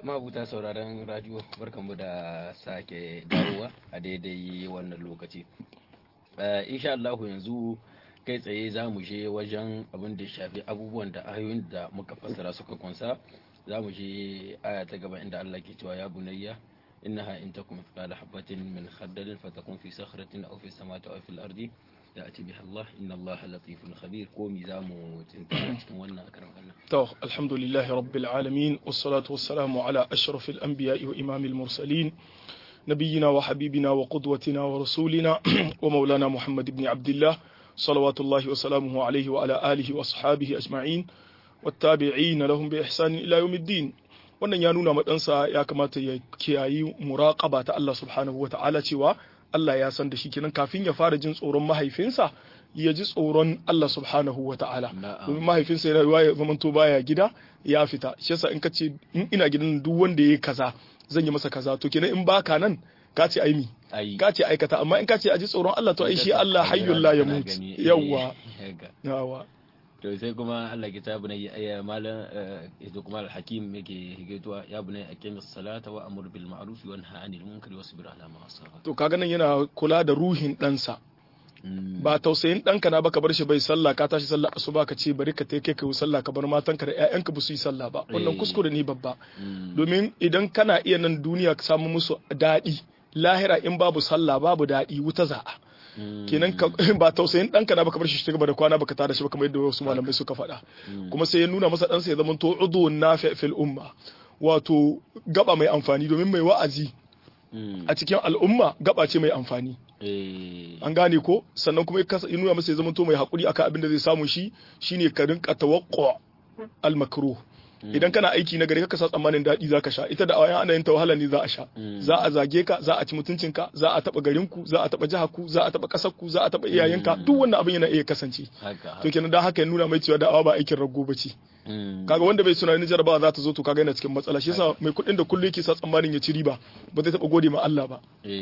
mabuta sauraron radio barkanmu da sake dawowa a daidai wannan lokaci insha Allah yanzu kai tsaye za mu je wajen abin da shafi abubuwan da ayoyin da muka fassara suka kunsa za mu je aya ta gaba inda Allah ke cewa ya bunayya innaha in takum mithqala habatin min khardalin fatakun fi sakhratin aw fi samawati aw fil ardi ya'ti biha Allah inna Allah latifun khabir ko mi za mu tinta cikin wannan akaran Allah to alhamdulillahi rabbil alamin wassalatu wassalamu ala ashrafil anbiya'i wa imamil mursalin نبينا وحبيبنا وقدوتنا ورسولنا ومولانا محمد بن عبد الله صلوات الله وسلامه عليه وعلى آله وأصحابه أجمعين والتابعين لهم بإحسان إلى يوم الدين wannan ya nuna maɗansa ya kamata ya kiyayi muraƙaba ta Allah subhanahu wa ta'ala cewa Allah ya san da shi kenan kafin ya fara jin tsoron mahaifinsa ya ji tsoron Allah subhanahu wa ta'ala domin mahaifinsa yana yiwa ya zamanto baya gida ya fita shi yasa in ka ce in ina gidan duk wanda ya yi kaza zan yi masa kaza to kenan in baka nan ka ce aimi ka ce aikata amma in ka ce a ji tsoron Allah to ai shi Allah hayyul la yamut yawa yawa to sai kuma Allah kitabu ne ya malam ito kuma al-hakim yake higaituwa ya bunai aqimis salata wa amur bil ma'ruf wa nahy anil munkari wasbir ala ma asaba to kaga nan yana kula da ruhin ɗansa ba tausayin ɗanka na baka bar shi bai sallah ka tashi sallah asuba ka ce bari ka ta kai ka yi sallah ka bar matanka da ƴaƴanka ba su yi sallah ba wannan kuskure ne babba domin idan kana iya nan duniya ka samu musu daɗi lahira in babu sallah babu daɗi wuta za'a kenan ba tausayin ɗanka na baka bar shi gaba da kwana baka tada shi ba kamar yadda wasu malamai suka faɗa kuma sai ya nuna masa ɗansa ya zama to udun nafi fil umma wato gaba mai amfani domin mai wa'azi a cikin al'umma gaba ce mai amfani an gane ko sannan kuma ya nuna masa ya zama to mai haƙuri akan abin da zai samu shi shine ka rinka tawaqqa al makruh idan kana aiki na gari ka sa tsammanin daɗi za ka sha ita da awayan ana yin ta wahala ne za a sha za a zage ka za a ci mutuncinka za a taɓa garinku za a taɓa jiharku za a taɓa ƙasarku za a taɓa iyayenka duk wannan abin yana iya kasance to kenan dan haka ya nuna mai cewa da'awa ba aikin rago ba ce kaga wanda bai suna jarabawa za ta zo to kaga yana cikin matsala shi yasa mai kuɗin da kullum yake sa tsammanin ya ci riba ba zai taɓa gode ma Allah ba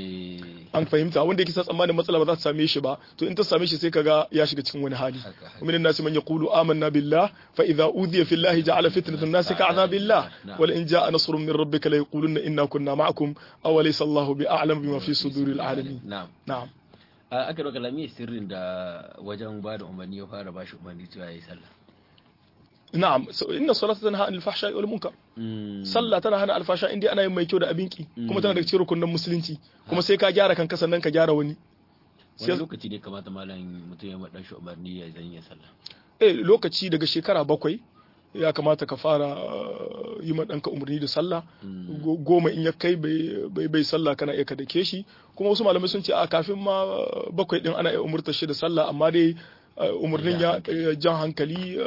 an fahimta wanda yake sa tsammanin matsala ba za ta same shi ba to in ta same shi sai kaga ya shiga cikin wani hali min nasi man yaqulu amanna billah fa idza udhiya fillahi ja'ala fitnatan الناس كعذاب الله ولئن جاء نصر من ربك ليقولن إنا كنا معكم أوليس الله بأعلم بما في صدور العالمين نعم نعم aka roƙa lami sirrin da wajen ba da umarni ya fara bashi umarni cewa yayi sallah na'am inna salata tanha anil fahsha'i wal munkar sallah tana hana alfasha indai ana yin mai kyau da abinki kuma tana da cikin rukunin musulunci kuma sai ka gyara kanka sannan ka gyara wani wani lokaci ne kamata malam mutum ya madan shi umarni ya zan yi sallah eh lokaci daga shekara bakwai ya kamata ka fara yi ma ɗanka umarni da sallah goma in ya kai bai bai sallah kana iya ka dake shi kuma wasu malamai sun ce a kafin ma bakwai din ana iya umurtar shi da sallah amma dai umarnin ya jan hankali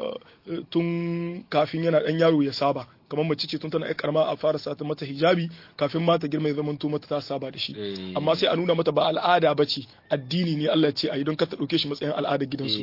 tun kafin yana ɗan yaro ya saba kamar mace ce tun tana ya karama a fara sata mata hijabi kafin mata girma ya zama mata ta saba da shi amma sai a nuna mata ba al'ada ba ce addini ne Allah ce a yi don ka ta ɗauke shi matsayin al'adar gidansu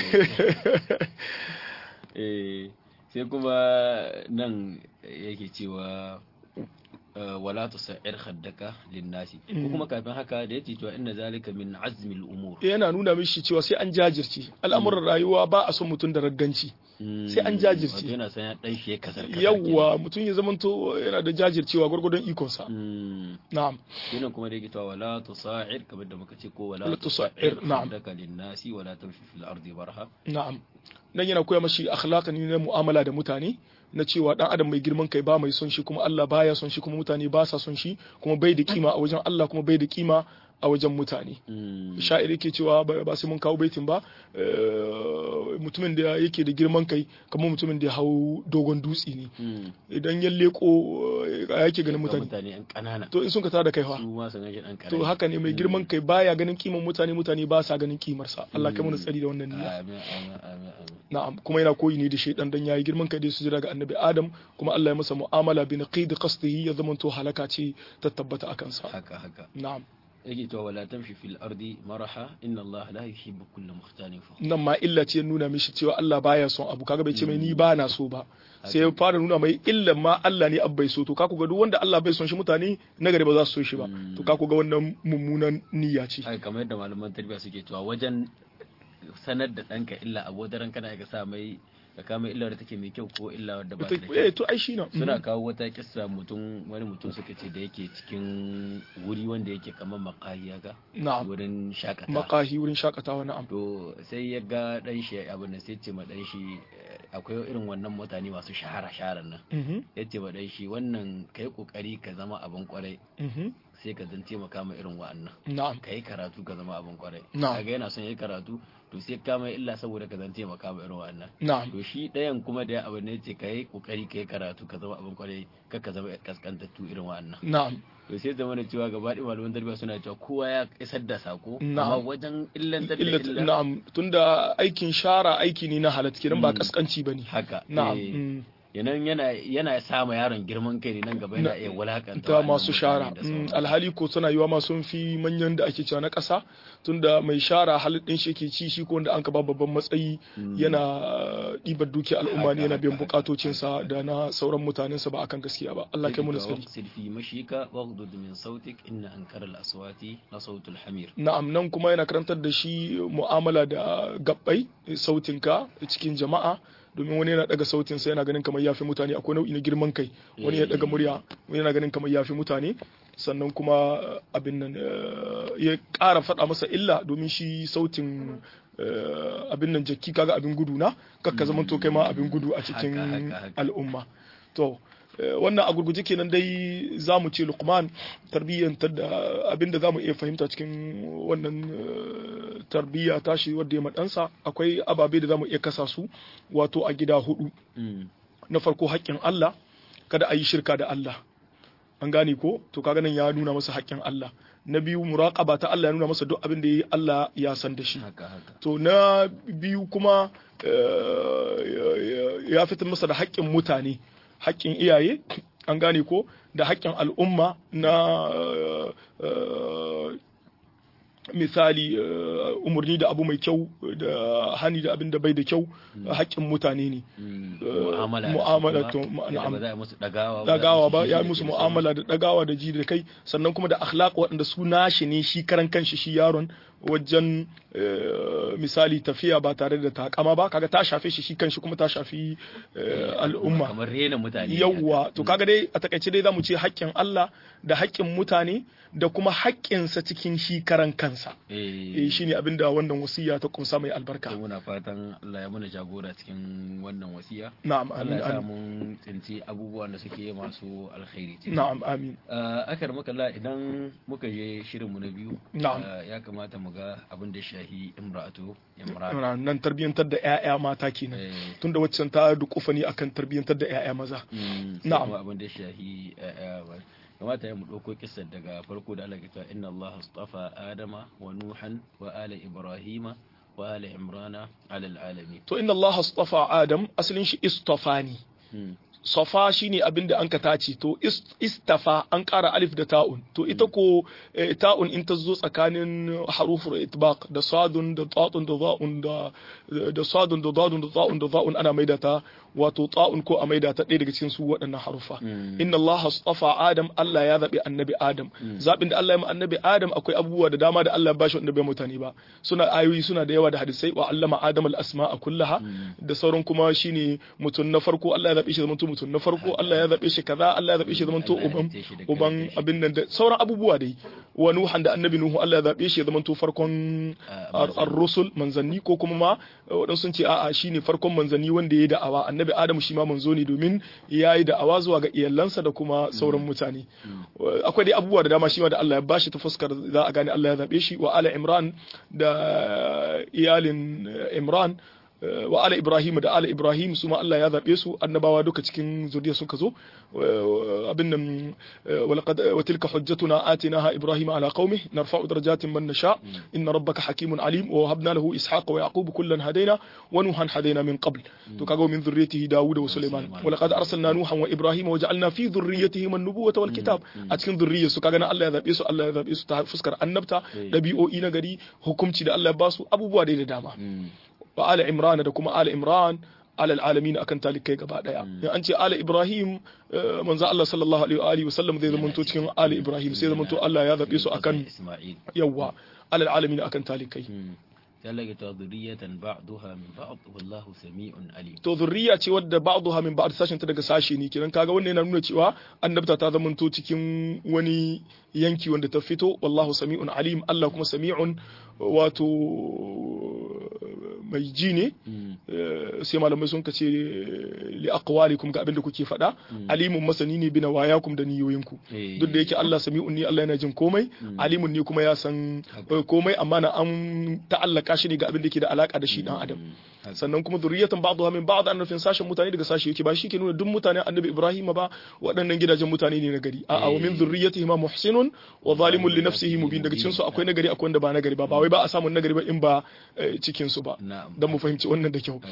sai kuma nan yake cewa wala tusair khaddaka linnasi ko kuma kafin haka da yake cewa inna zalika min azmil umur yana nuna mishi cewa sai an jajirce al'amuran rayuwa ba a son mutum da ragganci sai an jajirce yana san ya dan shi kasar yawa mutum ya zamanto yana da jajircewa gwargwadon ikon sa na'am yana kuma da yake cewa wala tusair kamar da muka ce ko wala tusair na'am khaddaka linnasi wala tamshi fil ardi barha na'am nan yana koya mashi akhlaqan na mu'amala da mutane na cewa dan adam mai girman kai ba mai son shi kuma Allah baya son shi kuma mutane ba sa son shi kuma bai da kima a wajen Allah kuma bai da kima a wajen mutane sha'iri ke cewa ba sai mun kawo baitin ba mutumin da yake da girman kai kamar mutumin da ya hau dogon dutse ne idan ya leko yake ganin mutane to in sun ka tada kai fa to haka ne mai girman kai baya ganin kiman mutane mutane ba sa ganin kimarsa Allah kai mana tsari da wannan niyya na'am kuma yana koyi ne da shaidan dan yayi girman kai da su jira ga annabi Adam kuma Allah ya masa mu'amala bi naqid qasdihi ya zamanto halaka ce ta tabbata akan sa haka haka na'am yake to wala tamshi fil ardi maraha inna Allah la yuhibbu kulla mukhtalin fakhur nan ma illa ce nuna mishi cewa Allah baya son abu kaga bai ce mai ni ba na so ba sai ya fara nuna mai illan ma Allah ne abbai so to kaku ga duk wanda Allah bai son shi mutane na gari ba za su so shi ba to kaku ga wannan mummunan niyya ce ai kamar yadda malaman tarbiyya suke cewa wajen sanar da ɗanka illa abodaran kana ga sa mai ka kama illa da take mai kyau ko illa wadda ba ta da eh kyau to ai shi na suna kawo wata kissa mutum wani mutum suka ce da yake cikin wuri wanda yake kamar makahi haka na'am wurin shakata makahi wurin shakatawa na'am to sai ya ga dan shi abin da sai ce ma dan shi eh, akwai irin wannan mutane masu shahara shaharar nan mhm ya ce ma dan shi wannan kai kokari ka zama abin kwarai mhm sai ka zan taimaka ma irin wa'annan na'am ka yi karatu ka zama abin kwarai Na'am. kaga yana son yi karatu to sai ka mai illa saboda ka zan taimaka ma irin wa'annan na'am to shi ɗayan kuma da abu ne ce ka yi kokari ka yi karatu ka zama abin kwarai kar ka zama kaskantattu irin wa'annan na'am to sai zama da cewa gaba ɗaya malaman tarbiyya suna cewa kowa ya isar da sako amma Na'am. wajen illantar da illat illa na'am tunda aikin shara aiki ne na halatta kenan ba Mm. kaskanci bane haka na'am eh, mm. yanan yana yana sa ma yaron girman kai ne nan gaba yana iya wulakanta ta wa'annan masu mutane shara da Mm, sauransu. alhali ko suna yiwa ma sun fi manyan da ake cewa na ƙasa tunda mai shara halittin shi ke ci shi ko wanda an ka ba babban matsayi Mm. yana uh, ɗibar duki al'umma Haka, ne yana biyan haka, bukatocinsa da na sauran mutanensa ba akan gaskiya ba Allah kai mu Sai ka nasiri waqsid fi mashika waghdud min sautik inna ankara al-aswati la sautul hamir na'am nan kuma yana karantar da shi mu'amala da gabbai sautinka cikin jama'a domin wani yana daga sautinsa yana ganin kamar yafi mutane akwai nau'i na girman kai wani ya daga murya wani yana ganin kamar yafi mutane sannan kuma abin nan eh, ya ƙara faɗa masa illa domin shi sautin eh, abin nan jakki kaga abin gudu na kakka zaman to kai ma abin gudu a cikin Haka, haka, haka. al'umma to eh, wannan a gurguje kenan dai za mu ce lukman tarbiyyantar da abinda za mu iya fahimta cikin wannan eh, tarbiyya tashi wadda ya maɗansa akwai ababe da za mu iya kasa su wato a gida hudu Mm. na farko haƙƙin Allah kada a yi shirka da Allah an gane ko to kaga nan ya nuna masa haƙƙin Allah na biyu muraqaba ta Allah ya nuna masa duk abin da yayi Allah ya san da shi haka haka to na biyu kuma eh, ya fitar masa da haƙƙin mutane haƙƙin iyaye an gane ko da haƙƙin al'umma na eh, misali eh, umarni da abu mai kyau da hani da abin da bai da kyau haƙƙin mutane ne Mm. Eh, mu'amala da su mu'amala kuma, to, yadda na'am. ba za a musu dagawa dagawa ba za a ya musu musu jiji da mu'amala da dagawa da ji da kai sannan kuma da akhlaq waɗanda su nashi ne shi karan kanshi shi yaron wajen eh, misali tafiya ba tare da takama ba kaga ta shafe shi shi kanshi kuma ta shafi eh, al'umma kamar rena mutane yawwa to kaga dai a takaice dai zamu ce haƙƙin Allah da haƙƙin mutane da kuma haƙƙinsa cikin shi karan kansa eh eh shine abinda wannan wasiya ta kumsa mai albarka to muna fatan Allah ya mana jagora cikin wannan wasiya na'am Allah amin ya sa amin mun tsinci abubuwan da suke masu alkhairi ciki. na'am amin Ah, akar makalla idan muka je shirinmu na biyu Na'am. ah, ya kamata mu ga abin da shahi imra'atu imran nan tarbiyyantar da 'ya'ya mata kenan Eh, tunda waccan ta dukufa ne akan tarbiyyantar da 'ya'ya maza mm, sai Na'am. kuma abin da shahi eh, eh, ba- kamata ya mu ɗauko kisar daga farko da Allah ke cewa inna Allah astafa Adama wa Nuhan wa ala Ibrahima wa ala Imrana ala alamin to inna Allah astafa Adam asalin shi istafani Mm, safa shine abin da an ka tace to ist- istafa an ƙara alif da ta'un to ita ko eh, ta'un in ta zo tsakanin harufur itbaq da sadun da ta'un da za'un da da sadun da dadun da ta'un da za'un ana maida ta wato ta'un ko a maida ta ɗaya daga cikin su waɗannan harufa mm, inna Allah astafa Adam Allah ya zaɓi annabi Adam zaɓin da Allah ya ma annabi Adam akwai abubuwa da dama da Allah ya bashi wanda bai mutane ba suna ayoyi suna da yawa da hadisai wa allama Adam al-asma'a kullaha da sauran kuma shine mutum na farko Allah ya zaɓe shi zaman to mutum na farko Allah ya zaɓe shi kaza Allah ya zaɓe shi zaman to Allah ya uban halitte shi da uban kanshi. abin nan da sauran abubuwa dai wa Nuhan da annabi Nuhu Allah ya zaɓe shi zaman to farkon Ah, ar- ar-rusul manzanni ko kuma ma waɗansu sun ce a'a shine farkon manzanni wanda ya yi da'awa annabi Adamu shi ma manzo ne domin ya yi da'awa zuwa ga iyalansa da kuma sauran mutane akwai dai abubuwa da dama shi ma da Allah ya bashi ta fuskar za a gane Allah ya zaɓe shi wa ala Imran da iyalin eh, Imran eh, wa ala Ibrahim da ala Ibrahim su ma Allah ya zaɓe su annabawa duka cikin zuriya suka zo eh, abin nan eh, walaqad wa tilka hujjatuna atinaha Ibrahim ala qaumi narfa'u darajatin man nasha inna rabbaka hakimun alim wa habna lahu ishaqa wa yaqub kullan hadaina wa nuhan hadaina min qabl to kaga min dhurriyyatihi Dawud wa Sulaiman wa laqad arsalna nuhan wa Ibrahim wa ja'alna fi dhurriyyatihim an-nubuwwata wal kitab a cikin dhurriyyar su kaga nan Allah ya zabe su Allah ya zabe su ta fuskar annabta dabi'o'i na gari hukunci da Allah ya basu abubuwa dai da dama mm, wa ala imran da kuma ala imran alal alamin akan talikai gaba daya in an ce ala ibrahim eh, manzo Allah sallallahu alaihi wa alihi wasallam zai zamanto cikin ala ibrahim sai zamanto Allah ya zabe su akan Isma'il yawa alal alamin akan talikai Mm. talaka ta zuriyatan ba'daha min ba'd wallahu sami'un alim to zurriya ce wadda ba'daha min ba'd sashin ta daga sashi ne kenan kaga wannan yana nuna cewa annabta ta zamanto cikin wani yanki wanda ta fito wallahu sami'un alim Allah kuma sami'un wato mai ji ne sai malamai sun kace li aqwalikum ga abin da kuke faɗa alimun masani ne bina wayakum da niyoyinku duk da yake Allah sami'un ne Allah yana jin komai alimun ne kuma ya san komai amma na an ta'allaka shi ne ga abin da ke da alaka da shi dan adam sannan kuma zuriyatan ba'dha min ba'd an nufin sashen mutane daga sashe yake ba shi ke nuna duk mutane annabi Ibrahim ba waɗannan gidajen mutane ne na gari a'a wa min zurriyatihi ma muhsinun wa zalimun li nafsihi mubin daga cikin su akwai nagari akwai wanda ba nagari ba ba wai ba a samun nagari ba in ba cikin su ba dan mu fahimci wannan da kyau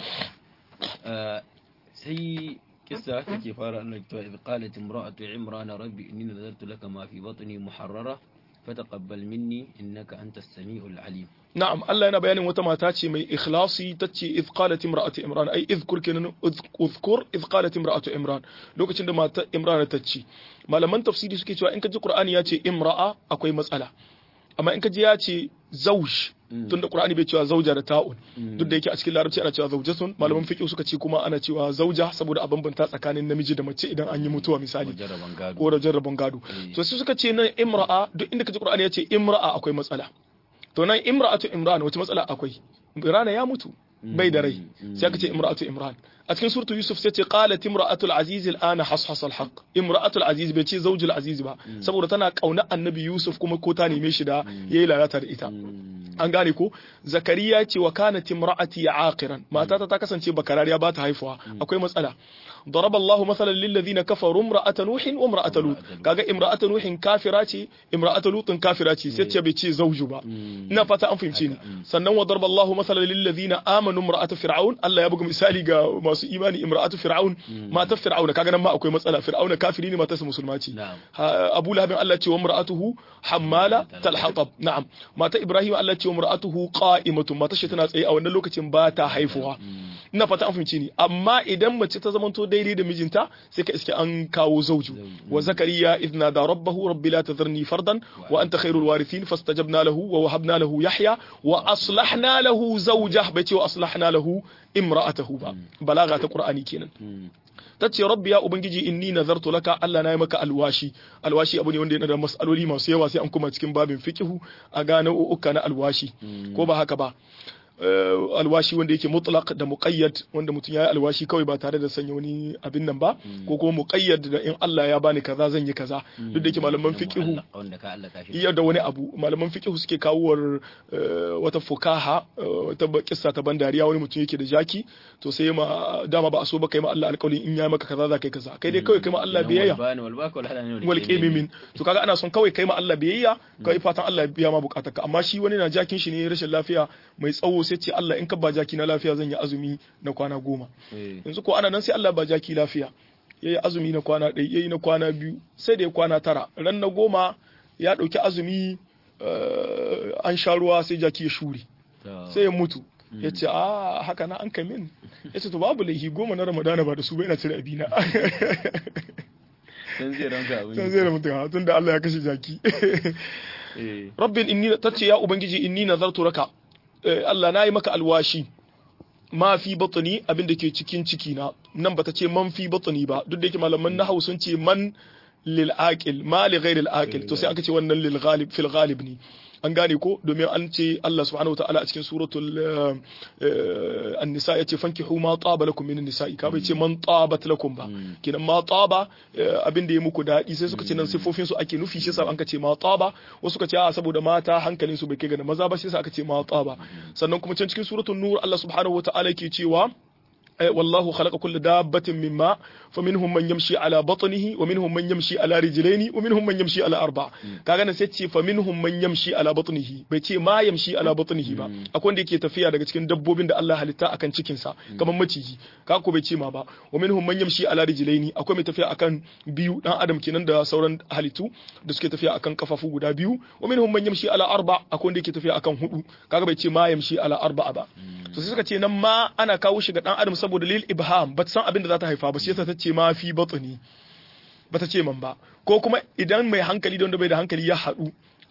sai kissa take fara annabi to idh qalat imra'atu imran rabbi inni nadartu laka ma fi batni muharrara fataqabbal minni innaka antas samiul alim na'am Allah yana bayanin wata mata ce mai ikhlasi tace idh qalat imra'atu imran ai idhkur kenan udhkur idh qalat imra'atu imran lokacin da mata imran ta ce malaman tafsiri suke cewa in ka ji qur'ani ya ce imra'a akwai matsala amma in ka ji ya ce zauj tunda qur'ani bai cewa zauja da ta'un duk da yake a cikin larabci ana cewa zaujatun malaman fiqh suka ce kuma ana cewa zauja saboda a bambanta tsakanin namiji da mace idan an yi mutuwa misali ko da jarraban gado to sai suka ce nan imra'a duk inda ka ji qur'ani ya ce imra'a akwai matsala to nan imra'atu imran wace matsala akwai imran ya mutu bai da rai sai aka ce imra'atu imran a cikin suratu yusuf sai ce qalat imra'atu al-aziz al-ana hashas al-haq imra'atu al-aziz bai ce zawjul aziz ba saboda tana kauna annabi yusuf kuma ko ta neme shi da yayi lalata da ita an gane ko zakariya ce wa kanat imra'ati aqiran matata ta kasance bakarariya ba ta haifuwa akwai matsala ضرب الله مثلا للذين كفروا امرأة نوح وامرأة لوط كاغا امرأة نوح كافرة ce امرأة لوط كافرة ce sai ce bai ce zauju ba ina fata an fahimce ni sannan wa darba Allah مثلا للذين آمنوا امرأة فرعون Allah ya buga misali ga masu imani imra'atu fir'aun matar fir'aun kaga nan ma akwai matsala fir'auna kafiri ne matarsa musulma ce Abu Lahab Allah ce wa imra'atuhu hammala talhatab na'am mata Ibrahim Allah ce wa imra'atuhu qa'imatun matar shi tana tsaye a wannan lokacin ba ta haifuwa ina fata an fahimce ni amma idan mace ta zamanto daidai da mijinta sai ka iske an kawo zauju wa zakariya idna da rabbahu rabbi la tadharni fardan wa anta khairul warithin fastajabna lahu wa wahabna lahu yahya wa aslahna lahu zawjah bai ce wa aslahna lahu imra'atahu ba balaga ta qur'ani kenan tace rabbi ya ubangiji inni nazartu laka Allah na yi maka alwashi alwashi abu ne wanda yana da masaloli masu yawa sai an kuma cikin babin fiqhu a gane uka na alwashi ko ba haka ba alwashi wanda yake mutlaq da muqayyad wanda mutum yayi alwashi kawai ba tare da sanya wani abin nan ba ko kuma muqayyad da in Allah ya bani kaza zan yi kaza duk da yake malaman fiqhu iya da wani abu malaman fiqhu suke kawowar wata fukaha wata kissa ta bandariya wani mutum yake da jaki to sai ma dama ba a so ba kai ma Allah alƙawari in ya maka kaza za kai kaza kai dai kawai kai ma Allah biyayya wal qimimin to kaga ana son kawai kai ma Allah biyayya kai fatan Allah ya biya ma bukatarka amma shi wani na jakin shi ne rashin lafiya mai tsawo sai ce Allah in ka ba jaki na lafiya zan yi azumi na kwana goma yanzu ko ana nan sai Allah ba jaki lafiya ya yi azumi na kwana ɗaya ya yi na kwana biyu sai da ya kwana tara ran na goma ya ɗauki azumi an sha ruwa sai jaki ya shure sai ya mutu ya ce a haka na an kamin ya ce to babu laihi goma na ramadana ba da su ba ina cire abina san zai ranka abin san zai ranka tun da Allah ya kashe jaki rabbin inni tace ya ubangiji inni nazartu raka Allah na yi maka alwashi ma fi batni abin da ke cikin ciki na nan bata ce man fi batni ba duk da yake malaman nahwu sun ce man lil aqil ma li ghairi al aqil to sai aka ce wannan lil ghalib fil ghalib ne an gane ko domin an ce Allah subhanahu wataala a cikin suratul an-nisa yace fankihu ma taba lakum min nisa'i ka bai ce man tabat lakum ba kinan ma taba abin da ya muku dadi sai suka ce nan sifofin su ake nufi shi sa an ka ce ma taba wasu suka ce a saboda mata hankalin su bai kai ga maza ba sai aka ce ma taba sannan kuma can cikin suratul nur Allah subhanahu wataala yake cewa والله خلق كل دابة من ماء فمنهم من يمشي على بطنه ومنهم من يمشي على رجلين ومنهم من يمشي على أربع كاغا سيتي فمنهم من يمشي على بطنه بيتي ما يمشي على بطنه با akwai da yake tafiya daga cikin dabbobin da Allah halitta akan cikin sa kamar maciji ka ko bai ce ma ba wa minhum man yamshi ala rijlaini akwai mai tafiya akan biyu dan adam kenan da sauran halittu da suke tafiya akan kafafu guda biyu wa minhum man yamshi ala arba akwai wanda yake tafiya akan hudu kaga bai ce ma yamshi ala arba ba to sai suka ce nan ma ana kawo shi ga dan adam saboda lil ibham ba san abin da za ta haifa ba shi yasa ta ce ma fi batni ba ta ce man ba ko kuma idan mai hankali da wanda bai da hankali ya haɗu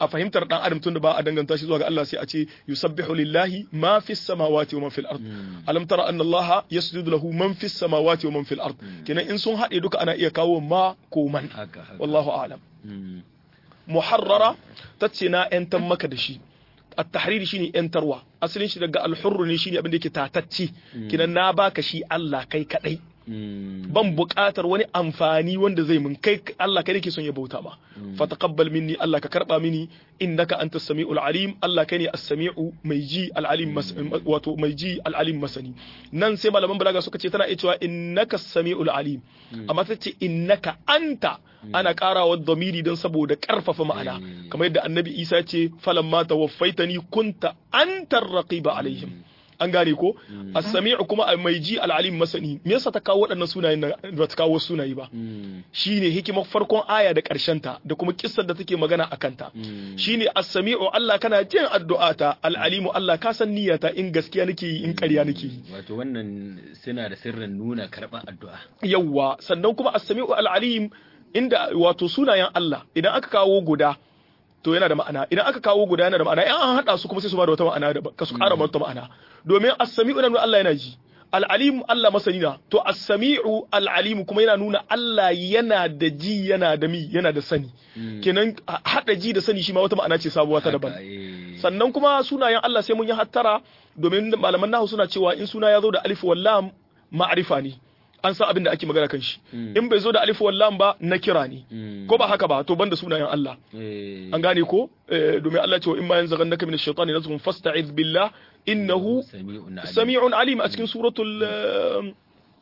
a fahimtar dan adam tunda ba a danganta shi zuwa ga Allah sai a ce yusabbihu lillahi ma fis samawati wa man fil ard alam tara anna Allah yasjudu lahu man fis samawati wa man fil ard kenan in sun haɗe duka ana iya kawo ma ko man haka haka wallahu a'lam Mm. muharrara tace na yantan maka da shi at-tahriri shine yantarwa asalin shi daga al-hurr ne shine abin da yake tatacce kinan na baka shi Allah kai kadai Mm. ban buƙatar wani amfani wanda zai mun kai Allah kai nake son ya bauta ma fa taqabbal minni Allah ka karba mini innaka antas samiul alim Allah kai ne as-sami'u mai ji al-alim mas- wato mai ji al-alim masani nan sai malaman balaga suka ce tana iya cewa innaka as-sami'ul alim amma ta ce innaka anta ana karawa dhamiri don saboda karfafa ma'ana Mm. kamar yadda annabi Isa ya ce falamma tawaffaitani kunta antar raqiba alaihim an gane ko as-sami'u kuma mai ji al-alim masani me yasa ta kawo waɗannan sunayen nan ba ta kawo sunaye ba Mm. shine hikimar farkon aya da ƙarshen ta da kuma kissar da take magana akan ta Mm. shine as-sami'u Allah kana jin addu'ata al-alimu Allah ka san niyyata in gaskiya nake yi in ƙarya nake yi wato wannan suna da sirrin nuna karɓar addu'a yawwa sannan kuma as-sami'u al-alim inda wato sunayen Allah idan aka kawo guda to yana da ma'ana idan aka kawo guda yana da ma'ana in an hada su kuma sai su ba da wata ma'ana da ka su ƙara wata ma'ana domin as-sami'u nan Allah yana ji al-alim Allah masani na to as-sami'u al-alim kuma yana nuna Allah yana da ji yana da mi yana da sani kenan hada ji da sani shi ma wata ma'ana ce sabuwa ta daban Haka, eh. sannan kuma sunayen Allah sai mun yi hattara domin malaman nahu suna cewa in suna ya zo da alif wal lam ma'rifa ne an san abin da ake magana kan shi in bai zo da alif wal lam ba na kira ne Mm. ko ba haka ba to banda sunayen Allah Eh. an gane ko Eh, domin Allah ce wa in ma yanzaghannaka min ash-shaytani nazghun fasta'iz billah innahu sami'un alim. sami'un alim a cikin suratul eh,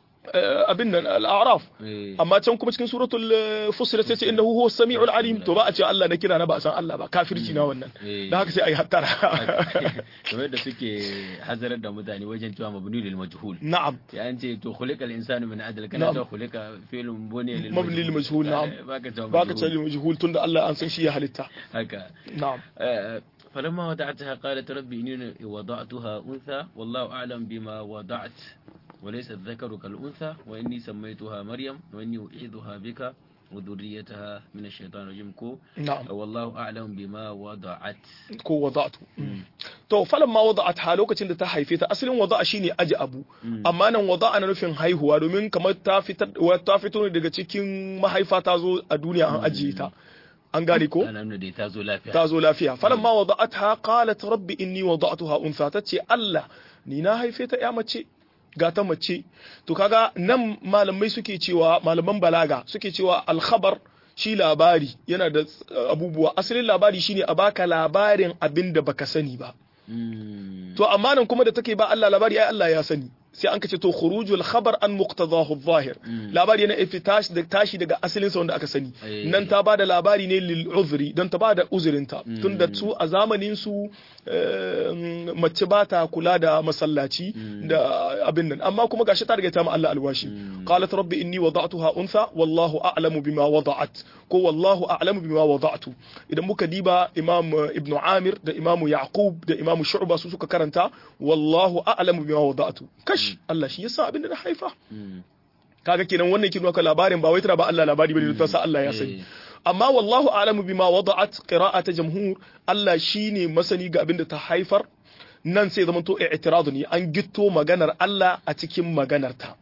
eh, abin nan al-a'raf Eh. amma can kuma cikin suratul eh, fussilat sai ce innahu huwa samiul alim to ba a ce Allah na kira na ba a san Allah ba kafirci na wannan Eh. da haka sai ayi hattara kamar da suke hazarar da mutane wajen cewa mabni lil majhul na'am ya an ce to khuliqa al insanu min adl kana Na'am. to khuliqa fi'lun buni lil mabni lil majhul na'am Eh, baka cewa baka ce majhul. majhul tunda Allah an san shi ya halitta haka na'am آه، فلما وضعتها قالت ربي إني وضعتها أنثى والله أعلم بما وضعت وليس الذكر كالأنثى وإني سميتها مريم وإني أعيذها بك وذريتها من الشيطان الرجيم كو na'am والله أعلم بما وضعت ko wada'tu to falan ma wada'at lokacin da ta haife ta asalin wada'a shine aji abu amma nan wada'a na nufin haihuwa domin kamar ta fitar wa- ta fito ne daga cikin mahaifa ta zo a duniya an ajiye ta an gane ko أنا من دي تازو لا فيها ta zo lafiya falamma wada'atha qalat rabbi inni wada'tuha unsa tace Allah ni na haife ta ya mace ga ta mace to kaga nan malamai suke cewa malaman balaga suke cewa al-khabar shi labari yana da uh, abubuwa asalin labari shine a baka labarin abin da baka sani ba مم. to amma nan kuma da take ba Allah labari ai Allah ya sani sai an kace to khurujul khabar an muqtadahu adh-dhahir labari yana ifi tashi da tashi daga asalin sa wanda aka sani Eh. nan ta bada labari ne lil uzri dan ta bada uzurinta tunda su a zamanin su eh, mace ba ta kula da masallaci da abin nan amma kuma gashi ta riga ta ma Allah alwashi qalat rabbi inni wada'tuha untha wallahu a'lamu bima wada'at ko wallahu a'lamu bima wada'tu idan muka diba imam eh, ibnu amir da imamu yaqub da imamu shu'ba su suka karanta wallahu a'lamu bima wada'tu kash Allah shi yasa abin da na haifa مم. kaga kenan wannan kin maka labarin ba wai tana ba Allah labari bane ta sa Allah ya sani Eh. amma wallahu a'lamu bima wada'at qira'ata jamhur Allah shine masani ga abin da ta haifar nan sai zaman to i'tirad ne an gitto maganar Allah a cikin maganar ta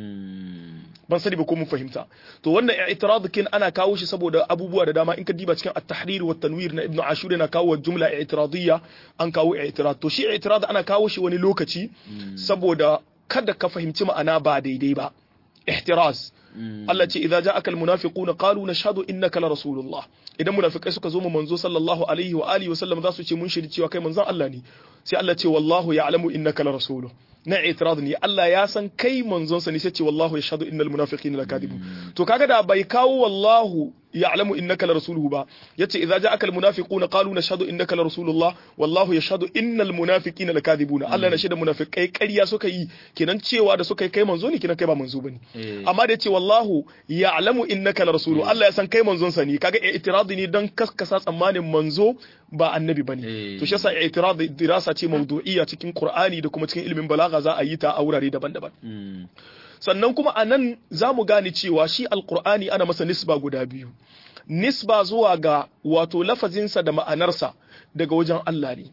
مم. ban sani ba ko mun fahimta to wannan i'tirad kin ana kawo shi saboda abubuwa da dama in ka diba cikin at-tahrir wa tanwir na ibnu ashur yana kawo jumla i'tiradiyya an kawo i'tirad to shi i'tirad ana kawo shi wani lokaci saboda kada ka fahimci ma'ana ba daidai ba ihtiraz مم. Allah ce idza ja'aka almunafiquna qalu nashhadu innaka la rasulullah idan munafikai suka zo mu manzo sallallahu alaihi wa alihi wa sallam za su ce mun shiri cewa kai manzon Allah ne sai Allah ce wallahu ya'lamu innaka la rasuluhu na itirad ne Allah ya san kai manzon sa ne sai ce wallahu yashhadu innal munafiqina lakadibun to kaga da bai kawo wallahu ya'lamu innaka la rasuluhu ba yace idza ja'aka almunafiquna qalu nashhadu innaka la rasulullah wallahu yashhadu innal munafiqina lakadibuna Allah na shaida munafikai ƙarya suka yi kenan cewa da suka yi kai manzo ne kenan kai ba manzo bane Eh. amma da yace wallahu ya'lamu innaka la rasulu Allah ya san kai manzon sa ne kaga i'tiradi ne dan kaskasa tsammanin manzo ba annabi bane Eh. to shi yasa i'tiradi dirasa ce mawdu'iyya cikin Qur'ani da kuma cikin ilimin balaga za a yi ta a wurare daban-daban مم. sannan kuma a nan za mu gane cewa shi alkur'ani ana masa nisba guda biyu nisba zuwa ga wato lafazinsa da ma'anarsa daga wajen Allah ne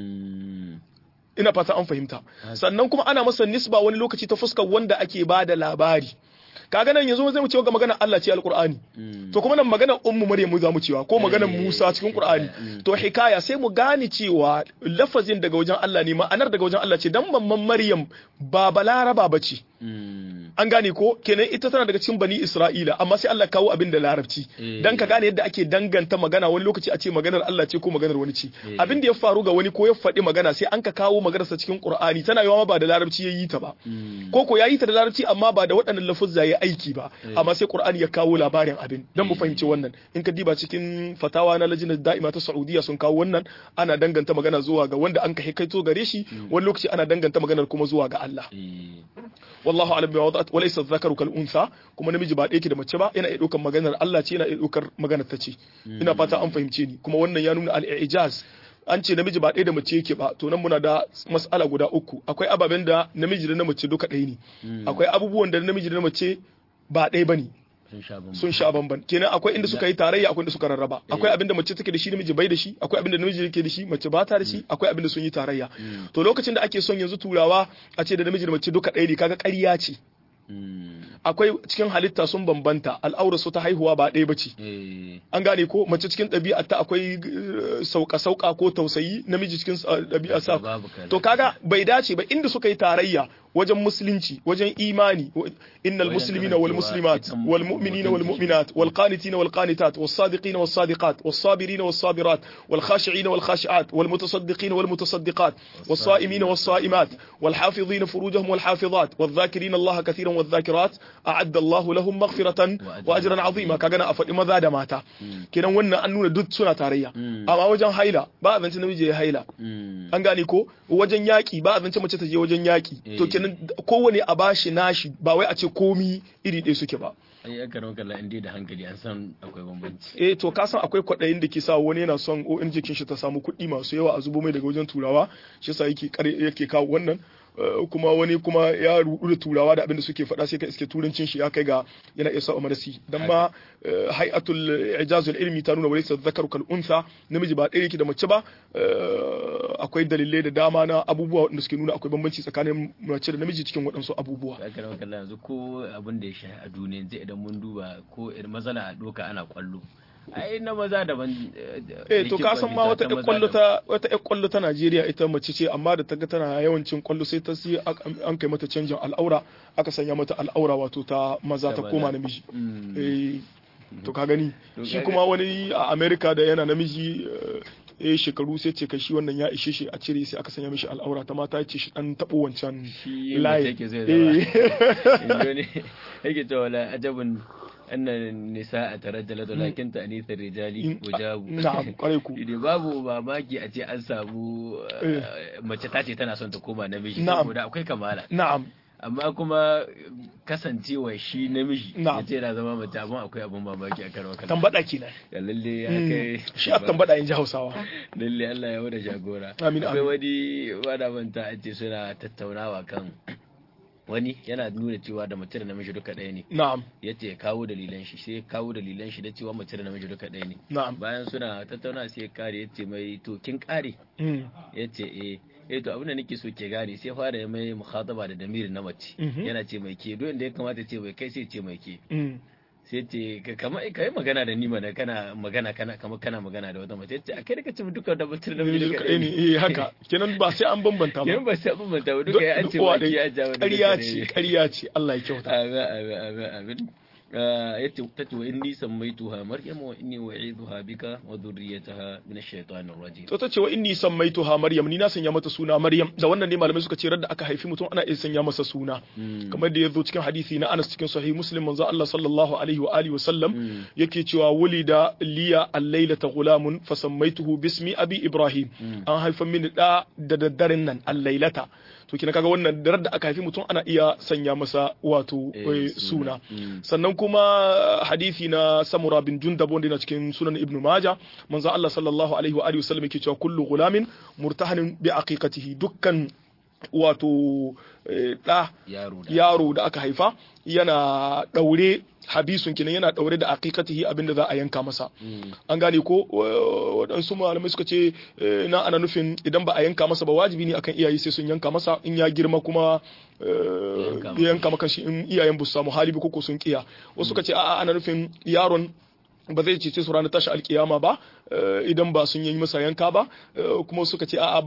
ina fata an fahimta sannan kuma ana masa nisba wani lokaci ta fuskar wanda ake ba da labari kaga nan yanzu zai mu cewa ga magana Allah ce alqur'ani to kuma nan magana ummu maryam za mu cewa ko magana Musa cikin qur'ani to hikaya sai mu gane cewa lafazin daga wajen Allah ne ma'anar daga wajen Allah ce dan mamman maryam ba balaraba bace an gane ko kenan ita tana daga cikin bani Isra'ila amma sai Allah kawo abin da larabci dan ka gane yadda ake danganta magana wani lokaci a ce maganar Allah ce ko maganar wani ce abin da ya faru ga wani ko ya faɗi magana sai an ka kawo maganarsa cikin Qur'ani tana yawa ba da larabci ya yi ta ba ko ko ya yi ta da larabci amma ba da waɗannan lafuzza ya aiki ba amma sai Qur'ani ya kawo labarin abin dan mu fahimci wannan in ka diba cikin fatawa na lajinar da'ima ta Saudiya sun kawo wannan ana danganta magana zuwa ga wanda an ka kaito gare shi wani lokaci ana danganta maganar kuma zuwa ga Allah wallahu alam bi wadat wa laysa dhakaru kal untha kuma namiji ba ɗaya ke da mace ba yana iya ɗaukar maganar Allah ce yana iya ɗaukar maganar ta ce ina fata an fahimce ni kuma wannan ya nuna al-ijaz an ce namiji ba ɗaya da mace yake ba to nan muna da mas'ala guda uku akwai ababen da namiji da na mace duka ɗaya ne akwai abubuwan da namiji da na mace ba ɗaya bane sun sha bamban kenan akwai inda suka yi tarayya akwai inda suka rarraba akwai abinda mace take da shi namiji bai da shi akwai abinda namiji yake da shi mace ba ta da shi akwai abinda sun yi tarayya to lokacin da ake son yanzu turawa a ce da namiji da mace duka ɗaya ne kaga ƙarya ce akwai cikin halitta sun bambanta al'aura su ta haihuwa ba ɗaya bace an gane ko mace cikin ɗabi'a ta akwai sauka sauka ko tausayi namiji cikin ɗabi'a sa to kaga bai dace ba inda suka yi tarayya wajen musulunci wajen imani innal muslimina wal muslimat wal mu'minina wal mu'minat wal qanitina wal qanitat was sadiqina was sadiqat was sabirina was sabirat wal khashi'ina wal khashi'at wal mutasaddiqina wal mutasaddiqat was sa'imina was sa'imat wal hafizina furujahum wal hafizat wal dhakirina Allah katiran wal dhakirat a'adda Allah lahum maghfiratan wa ajran 'azima kaga na a faɗi maza da mata kenan wannan an nuna duk suna tarayya amma wajen haila ba a zance namiji ya haila an gane ko wajen yaki ba a zance mace ta je wajen yaki to kenan kowane a bashi nashi ba wai a ce komi iri ɗaya suke ba ai aka rawa kalla inda da hankali an san akwai bambanci eh to ka san akwai kwaɗayin da ke sa wani yana son ONG kin shi ta samu kuɗi masu yawa a zubo mai daga wajen turawa shi yasa yake yake kawo wannan kuma wani kuma ya rudu da turawa da abinda suke faɗa sai ka iske turancin shi ya kai ga yana iya sa'a marasi dan ma hay'atul ijazul ilmi ta nuna walaysa dhakaru kal untha namiji ba ɗaya yake da mace ba akwai dalilai da dama na abubuwa wanda suke nuna akwai bambanci tsakanin mace da namiji cikin waɗansu abubuwa aka rawa kalla yanzu ko abin da ya shahi a duniya yanzu idan mun duba ko irin mazana a doka ana kwallo ai na maza daban eh to ka san ma wata ƴan kwallo ta wata ƴan kwallo ta Najeriya ita mace ce amma da ta ga tana yawancin kwallo sai ta sai an kai mata canjin al'aura aka sanya mata al'aura wato ta maza ta koma namiji eh to ka gani shi kuma wani a America da yana namiji eh shekaru sai ce kai shi wannan ya ishe shi a cire sai aka sanya mishi al'aura ta mata ce shi dan tabo wancan layi yake cewa la ajabun أن النساء ترجلت ولكن تأنيث الرجال وجاب نعم قريكو babu mamaki a ce an samu mace ta ce tana son ta koma namiji na'am saboda akwai kamala na'am amma kuma kasancewa shi namiji Na'am. ya ce na zama mace amma akwai abin mamaki a karwa kan tambada kenan ya lalle ya kai shi a tambada in ji Hausawa lalle Allah ya wada jagora Amin, akwai amin. wani wada manta a ce suna tattaunawa kan wani yana nuna cewa da mace da namiji duka ɗaya ne na'am ya ce ya kawo dalilan shi sai ya kawo dalilan shi da cewa mace da namiji duka ɗaya ne na'am bayan suna tattauna sai ya kare ya ce mai to kin kare Mm. ya ce eh eh to abin da nake so ke gane sai fara ya mai mukhataba da damiri na mace Mhm. yana ce mai ke duk inda ya kamata ce mai kai sai ce mai ke Mm. sai ce ka kama ka yi magana da ni mana kana magana kana kama kana magana da wata mace ya ce a kai da kace mu duka da mutum da namiji duka kaɗai ne eh haka kenan ba sai an bambanta ba kenan ba sai abin manta ba duka ya an ce Uwa ba ki ya jawo ƙarya ce ƙarya ce Allah ya kyauta amin amin amin amin yace tace wa inni sammaituha maryam wa inni wa'idha bika wa dhurriyyataha min ash-shaytanir rajim to ta ce wa inni sammaituha maryam ni na sanya mata suna maryam da wannan ne malamai suka ce radda aka haifi mutum ana iya sanya masa suna kamar da ya zo cikin hadisi na Anas cikin sahih Muslim manzo Allah sallallahu alaihi wa alihi wa sallam yake cewa wulida liya al-lailata gulamun fa sammaituhu bismi abi ibrahim an haifa mini da da daddaren nan al-lailata to kina kaga wannan da radda aka haifi mutum ana iya sanya masa wato Eh, eh, suna suna. Mm. sannan kuma hadisi na samura bin jundab wanda yana cikin sunan ibn majah manzo Allah sallallahu alaihi wa alihi wasallam yake cewa kullu gulamin murtahanin bi aqiqatihi dukkan wato ɗa yaro da aka haifa yana ɗaure habisun kinan yana ɗaure da aqiqatihi abinda za a yanka masa an gane ko waɗansu malamai suka ce na ana nufin idan ba a yanka masa ba wajibi ne akan iyaye sai sun yanka masa in ya girma kuma ya yanka maka shi in iyayen ba su samu hali ba ko sun kiya wasu suka ce a'a ana nufin yaron ba zai cece su ranar tashi alkiyama ba idan ba sun yi masa yanka ba kuma suka ce a'a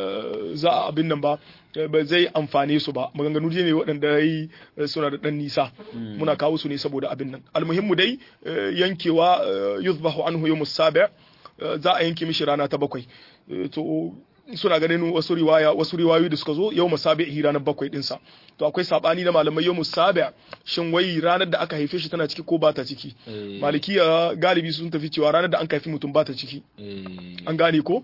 za a abin nan ba ba zai amfane su ba maganganu ne waɗanda yi suna da ɗan nisa muna kawo su ne saboda abin nan almuhimmu dai yankewa yuzbahu anhu yawmus sabi za a yanke mishi rana ta bakwai to suna ganin wasu riwaya wasu riwayoyi da suka zo yau musabi'i ranar bakwai dinsa to akwai sabani na malamai yau musabi shin wai ranar da aka haife shi tana ciki ko ba ta ciki malikiya galibi sun tafi cewa ranar da an haifi mutum ba ta ciki an gane ko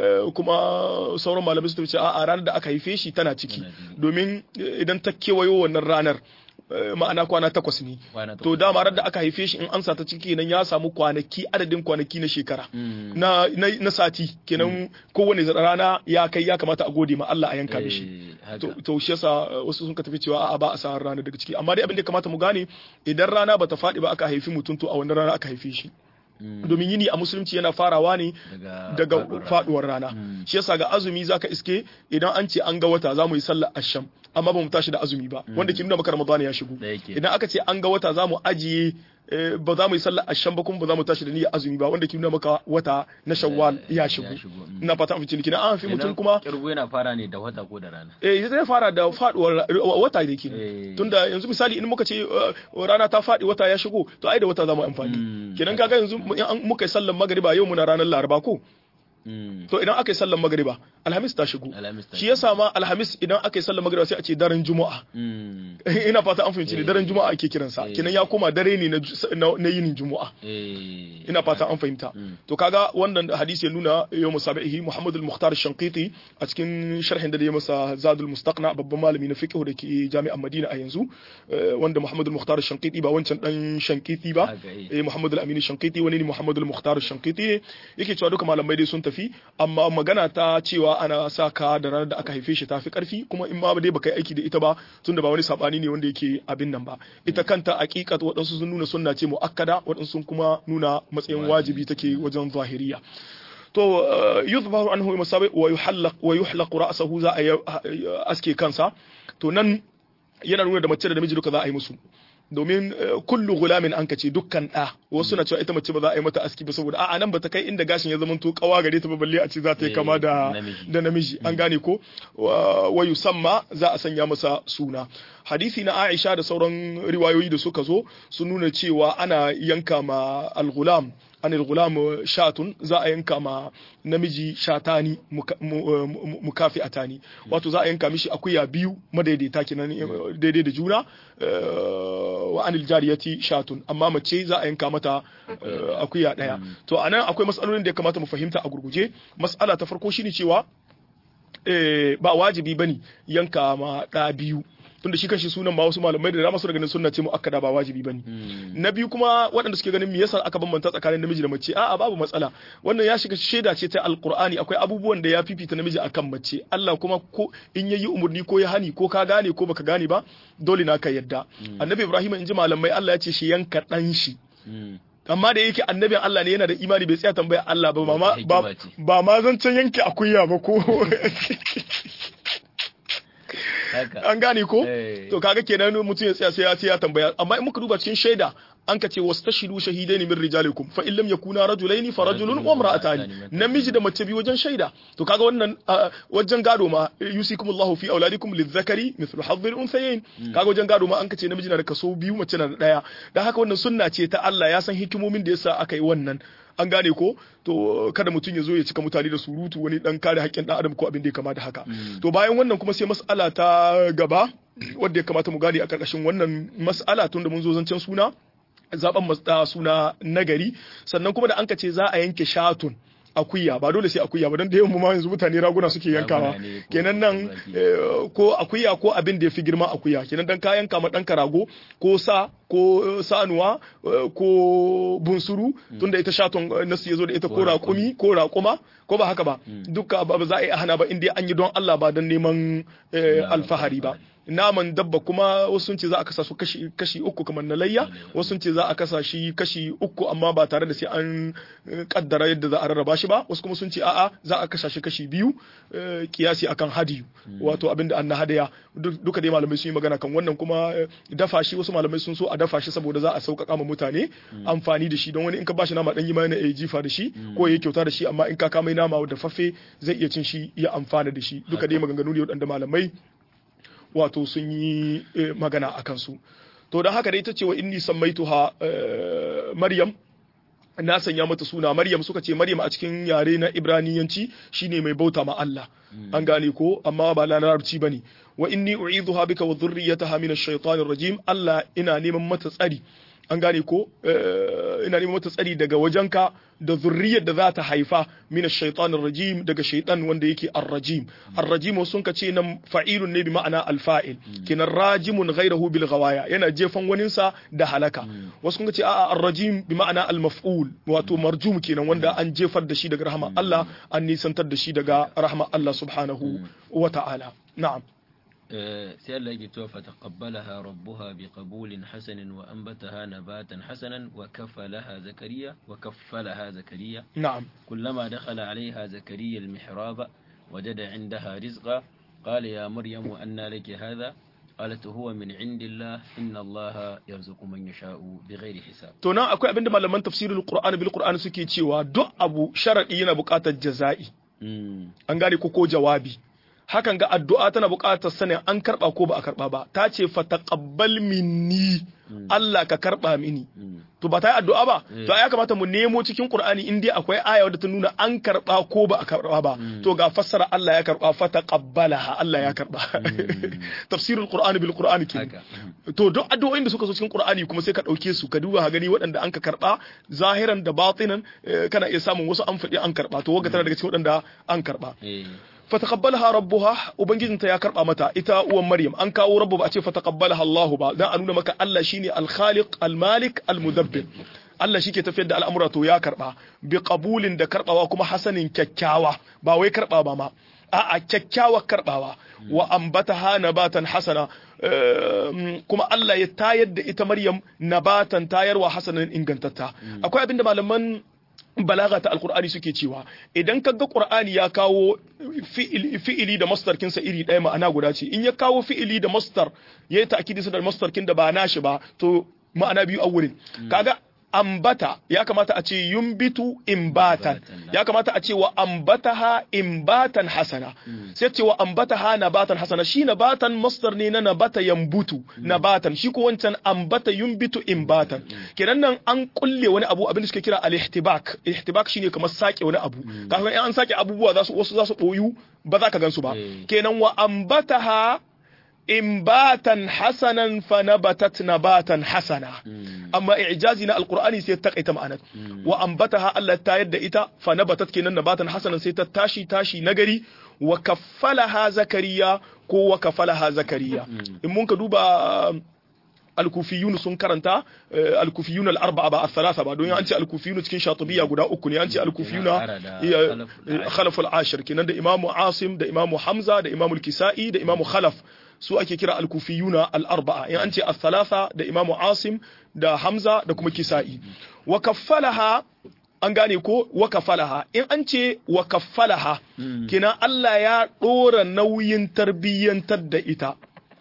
kuma sauran malamai sun tafi cewa a ranar da aka haife shi tana ciki domin idan ta kewayo wannan ranar ma'ana kwana takwas ne to dama da aka haife shi in an sata ciki nan ya samu kwanaki adadin kwanaki na shekara na na sati kenan kowane rana ya kai ya kamata a gode ma Allah a yanka mishi to shi yasa wasu sun ka tafi cewa a'a ba a sa rana daga ciki amma dai abin da kamata mu gane idan rana bata faɗi ba aka haifi mutum to a wannan rana aka haife shi domin yini a musulunci yana farawa ne daga faduwar rana shi yasa ga azumi zaka iske idan an ce an ga wata za mu yi sallar asham amma ba mu tashi da azumi ba wanda ke nuna maka ramadan ya shigo idan aka ce an ga wata za mu ajiye ba za mu yi sallar asham ba kuma ba za mu tashi da niyyar azumi ba wanda ke nuna maka wata na shawwal ya shigo ina fata an fice an fi mutum kuma kirgo yana fara ne da wata ko da rana eh zai fara da faduwar wata da ke tunda yanzu misali in muka ce rana ta fadi wata ya shigo to ai da wata za mu amfani kenan kaga yanzu muka yi sallar magriba yau muna ranar laraba ko to idan aka yi sallar magriba alhamis ta shigo shi yasa ma alhamis idan aka yi sallar magriba sai a ce daren juma'a ina fata an fahimci ne daren juma'a ake kiransa kenan ya koma dare ne na yinin juma'a ina fata an fahimta to kaga wannan hadisi ya nuna yau musabihi muhammad al-mukhtar shankiti a cikin sharhin da ya masa zadul mustaqna babban malami na fiqh da ke jami'an madina a yanzu wanda muhammad al-mukhtar shankiti ba wancan dan shankiti ba eh muhammad al-amin shankiti wani ne muhammad al-mukhtar shankiti ne yake cewa duka malamai dai sun tafi amma magana ta cewa ana sa ka da ranar da aka haife shi tafi karfi kuma in ma dai baka yi aiki da ita ba tunda ba wani sabani ne wanda yake abin nan ba ita kanta aqiqat waɗansu sun nuna sunna ce muakkada waɗansu sun kuma nuna matsayin wajibi take wajen zahiriya to yuzbaru anhu masabi wa yuhallaq wa yuhlaq ra'sahu za a aske kansa to nan yana nuna da mace da namiji duka za a yi musu domin kullu gulamin an kace dukkan da wasu na cewa ita mace ba za a yi mata aski ba saboda a'a nan bata kai inda gashin ya zama to kawa gare ta ba balle a ce za ta yi kama da da namiji an gane ko wa yusamma za a sanya masa suna hadisi na Aisha da sauran riwayoyi da suka zo sun nuna cewa ana yanka ma al-gulam anil gulam shatun za a yanka ma namiji shatani mukafi atani wato za a yanka mishi akuya biyu madaidaita kenan daidai da juna wa anil jariyati shatun amma mace za a yanka mata akuya daya to anan akwai matsalolin da ya kamata mu fahimta a gurguje mas'ala ta farko shine cewa ba wajibi bane yanka ma da biyu tunda shi kanshi sunan ba wasu malamai da dama su ganin sunna ce mu akkada ba wajibi bane na biyu kuma waɗanda suke ganin me yasa aka bambanta tsakanin namiji da mace a'a babu matsala wannan ya shiga shaida ce ta alqur'ani akwai abubuwan da ya fifita namiji akan mace Allah kuma ko in yayi umurni ko ya hani ko ka gane ko baka gane ba dole na ka yadda annabi Ibrahim in ji malamai Allah ya ce shi yanka dan shi amma da yake annabin Allah ne yana da imani bai tsaya tambaya Allah ba ba ba ma zancen yanke akuya ba ko an gane ko to kaga kenan mutum ya tsaya sai ya sai ya tambaya amma in muka duba cikin shaida an ka ce wastashidu shahidaini min rijalikum fa illam yakuna rajulaini fa rajulun wa imra'atani namiji da mace biyu wajen shaida to kaga wannan wajen gado ma yusikumullahu fi auladikum lizzakari mithlu hadhil unthayayn kaga wajen gado ma an ka ce namiji na da kaso biyu mace na da daya dan haka wannan sunna ce ta Allah ya san hikimomin da yasa aka yi wannan an gane ko to kada mutum ya zo ya cika mutane da surutu wani dan kare haƙƙin dan adam ko abin da ya kama da haka to bayan wannan kuma sai mas'ala ta gaba wanda ya kamata mu gane a karkashin wannan mas'ala tun da mun zo zancen suna zaben suna nagari sannan kuma da an ka ce za a yanke shatun akuya ba dole sai akuya ba don da yawan ma yanzu mutane raguna suke yankawa Raguna ne ko kenan nan tumaki. eh, ko akuya ko abin da ya fi girma akuya kenan dan ka yanka ma ɗanka rago ko sa ko eh, sanuwa eh, ko bunsuru tunda ita shaton eh, nasu ya zo da ita ko Ko raƙumi ko raƙuma ko ba haka ba duka ba ba za a yi hana ba inda an yi don Allah ba don neman eh, Na alfahari ba naman dabba kuma wasu sun ce za a kasa su kashi kashi uku kamar na layya wasu sun ce za a kasa shi kashi uku amma ba tare da sai an eh, kaddara yadda za a rarraba shi ba wasu kuma sun ce a'a za a kasa shi kashi biyu eh, kiyasi akan hadiyu wato abinda an na hadaya Duk- duka dai malamai sun yi magana kan wannan kuma eh, dafa shi wasu malamai sun so a dafa shi saboda za a sauƙaƙa ma mutane amfani da shi don wani in ka bashi nama dan yi ma yana iya jifa da shi ko ya kyauta da shi amma in ka kama nama da faffe zai iya cin shi ya amfana da shi duka dai maganganu ne waɗanda malamai wato sun yi eh, magana a kansu to don haka dai ita ce wa inni sammaituha eh, maryam na sanya mata suna maryam suka ce maryam a cikin yare na ibraniyanci shine mai bauta ma Allah an gane ko amma ba na larabci bane wa inni u'idhuha bika wa dhurriyyataha min ash-shaytanir rajim Allah ina neman mata tsari an gane ko eh, ina neman mata tsari daga wajenka da zurriyar da za ta haifa min ash-shaytanir rajim daga shaytan wanda yake ar-rajim ar-rajim sun ka ce nan fa'ilun ne bi ma'ana al-fa'il kinan rajimun ghayrahu bil ghawaya yana jefan waninsa da halaka wasu kun ka ce a'a ar-rajim bi ma'ana al-maf'ul wato marjum kenan wanda an jefar da shi daga rahman Allah an nisantar da shi daga rahman Allah subhanahu wa ta'ala na'am آه، sai Allah yake cewa fataqabbalaha rabbuha biqabulin hasanin wa anbataha nabatan hasanan wa kaffalaha zakariya wa kaffalaha zakariya na'am كلما دخل عليها زكريا المحراب وجد عندها رزقا قال يا مريم أنى لك هذا قالت هو من عند الله إن الله يرزق من يشاء بغير حساب to nan akwai abinda malaman tafsirul qur'ani bil qur'ani suke cewa duk abu sharadi yana buƙatar jaza'i مم. an gane ko ko jawabi hakan ga addu'a tana buƙatar sanin an karɓa ko ba a karɓa ba ta ce fataqabbal minni Allah ka karɓa mini مم. to ba ta yi addu'a ba Mm. to ya kamata mu nemo cikin Qur'ani in dai akwai aya wadda ta nuna an karɓa ko ba a karɓa ba to ga fassara Allah ya karɓa fataqabbalaha Allah ya karɓa tafsirul Qur'ani bil Qur'ani ke haka to duk addu'o'in da suka zo cikin Qur'ani kuma sai ka dauke su ka duba ka gani waɗanda an ka karba zahiran da batinan eh, kana iya samun wasu an faɗi an karba to waga tana daga cikin waɗanda an karba إيه. fataqabbalaha rabbuha ubangijinta ya karba mata ita uwan Maryam an kawo rabbu ba a ce fataqabbalaha Allah ba dan a nuna maka Allah shine al-khaliq al-malik al-mudabbir Allah shi ke tafiyar da al'amura to ya karba bi qabulin da karbawa kuma hasanin kyakkyawa ba wai karba ba ma a'a kyakkyawar karbawa wa ambataha nabatan hasana eh, kuma Allah ya tayar da ita Maryam nabatan tayarwa hasanan ingantatta akwai abinda malaman balaga ta alkur'ani suke cewa idan ka ga qur'ani ya kawo fi'il- fi'ili da masdar kinsa iri ɗaya ma'ana guda ce in ya kawo fi'ili da masdar ya yi ta'kidi sa da masdar kin da ba nashi ba to ma'ana biyu a wurin kaga ambata ya kamata a ce yumbitu imbatan Imbatan, ya kamata a ce wa ambataha imbatan hasana sai ce wa ambataha nabatan hasana shi nabatan masdar ne na nabata yambutu nabatan shi ko wancan ambata yumbitu imbatan kenan nan an kulle wani abu abin da suke kira al-ihtibak ihtibak shine kamar sake wani abu kafin in an sake abubuwa za su wasu za su boyu ba za ka gansu ba Eh. kenan wa ambataha imbatan hasanan fa nabatat nabatan hasana amma i'jazi na alqur'ani sai ta kaita ma'anar wa ambataha Allah ta yadda ita fa nabatat kenan nabatan hasanan sai ta tashi tashi nagari wa kaffalaha zakariya ko wa kafalaha zakariya in mun ka duba alkufiyun sun karanta eh, alkufiyun al-arba'a ba al-thalatha ba don an ce alkufiyun cikin shatibiya guda uku ne an ce alkufiyuna Ara da iya, Khalaf al-Ashir. khalaf al-ashir kenan da imamu asim da imamu hamza da imamu al-kisa'i da imamu khalaf su ake kira al-kufiyuna al-arba'a in an ce al-thalatha da imamu asim da hamza da kuma kisa'i wa kaffalaha an gane ko wa kafalaha in an ce wa kafalaha kina Allah ya dora nauyin tarbiyyantar da ita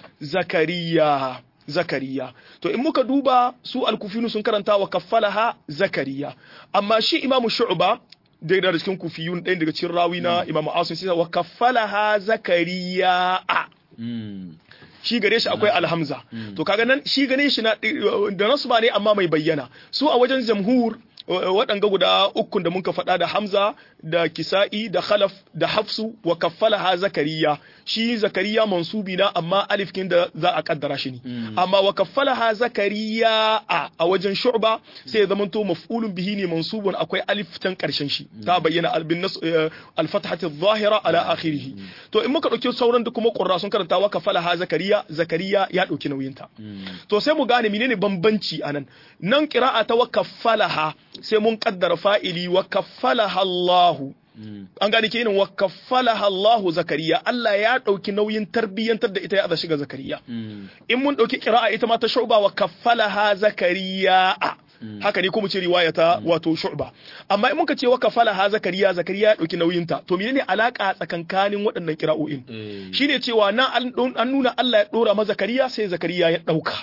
zakariya zakariya to in muka duba su alkufinu sun karanta wa kafalaha zakariya amma shi imamu shu'ba da da cikin kufiyun ɗaya daga cikin rawi na imamu asim sai wa kafalaha zakariya a Mm. shi gare shi akwai alhamza to kaga nan shi gane shi na da nasu ba ne amma mai bayyana su a wajen jamhur waɗanga guda ukun da muka faɗa da Hamza da Kisa'i da Khalaf da Hafsu wa kaffalaha Zakariya shi Zakariya mansubi na amma alif kin da za a kaddara shi ne amma wa kaffalaha Zakariya a a wajen Shu'ba sai ya zamanto maf'ulun bihi ne mansubun akwai alif tan karshen shi ta bayyana albin nas al-fathati adh-dhahira ala akhirih to in muka dauki sauran da kuma qurra sun karanta wa kaffalaha Zakariya Zakariya ya dauki nauyinta to sai mu gane menene bambanci anan nan qira'a ta wa kaffalaha sai mun kaddara fa'ili wa kaffalaha Allahu an gane ke wa kaffalaha Allahu Zakariya Allah ya dauki nauyin tarbiyyantar da ita ya aza shiga Zakariya in mun dauki qira'a ita ma ta shuba wa kaffalaha Zakariya haka ne kuma ce riwaya ta wato shu'ba amma in muka ce wa kafala ha zakariya zakariya ya dauki nauyin ta to menene alaka tsakankanin waɗannan kira'o'in shine cewa nan an nuna Allah ya dora ma zakariya sai zakariya ya dauka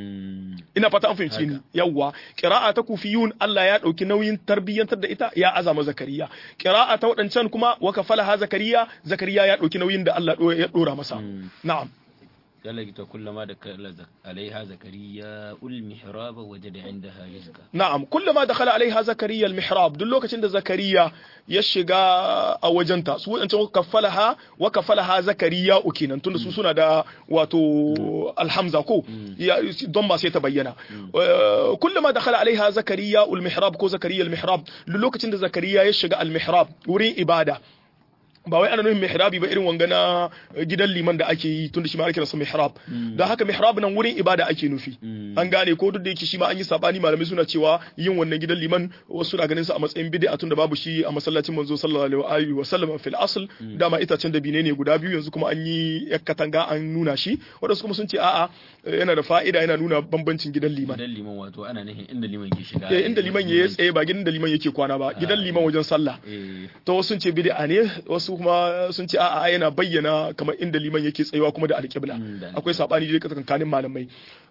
ina fata an fahimci ni yawwa qira'a ta kufiyun Allah ya dauki nauyin tarbiyyantar da ita ya azama zakariya qira'a ta waɗancan kuma wa kafala ha zakariya zakariya ya dauki nauyin da Allah ya dora masa na'am يلقيت كلما دخل عليها زكريا المحراب وجد عندها رزقا نعم كلما دخل عليها زكريا المحراب duk lokacin da zakariya ya shiga a wajenta su wadancan kafalaha wa kafalaha zakariya ukinan tunda su suna da wato alhamza ko don ba sai ta bayyana kullama dakhala alaiha zakariya almihrab ko zakariya almihrab duk lokacin da zakariya ya shiga almihrab wurin ibada ba wai ana nufin mihrabi ba irin wanga na gidan liman da ake yi tunda shi ma ake rasa mihrab da haka mihrab nan wurin ibada ake nufi an gane ko duk da yake shi ma an yi sabani malamai suna cewa yin wannan gidan liman wasu suna ganin sa a matsayin bid'a tunda babu shi a masallacin manzo sallallahu alaihi wa sallam fil asl dama itacen da bine ne guda biyu yanzu kuma an yi katanga an nuna shi wadansu kuma sun ce a'a yana da fa'ida yana nuna bambancin gidan liman gidan liman wato ana nufin inda liman ke shiga eh inda liman ya tsaye ba gidan da liman yake kwana ba gidan liman wajen sallah to wasu sun ce bid'a ne wasu kuma sun ce a'a yana bayyana kamar inda liman yake tsayawa kuma da alƙibla akwai sabani da tsakanin malamai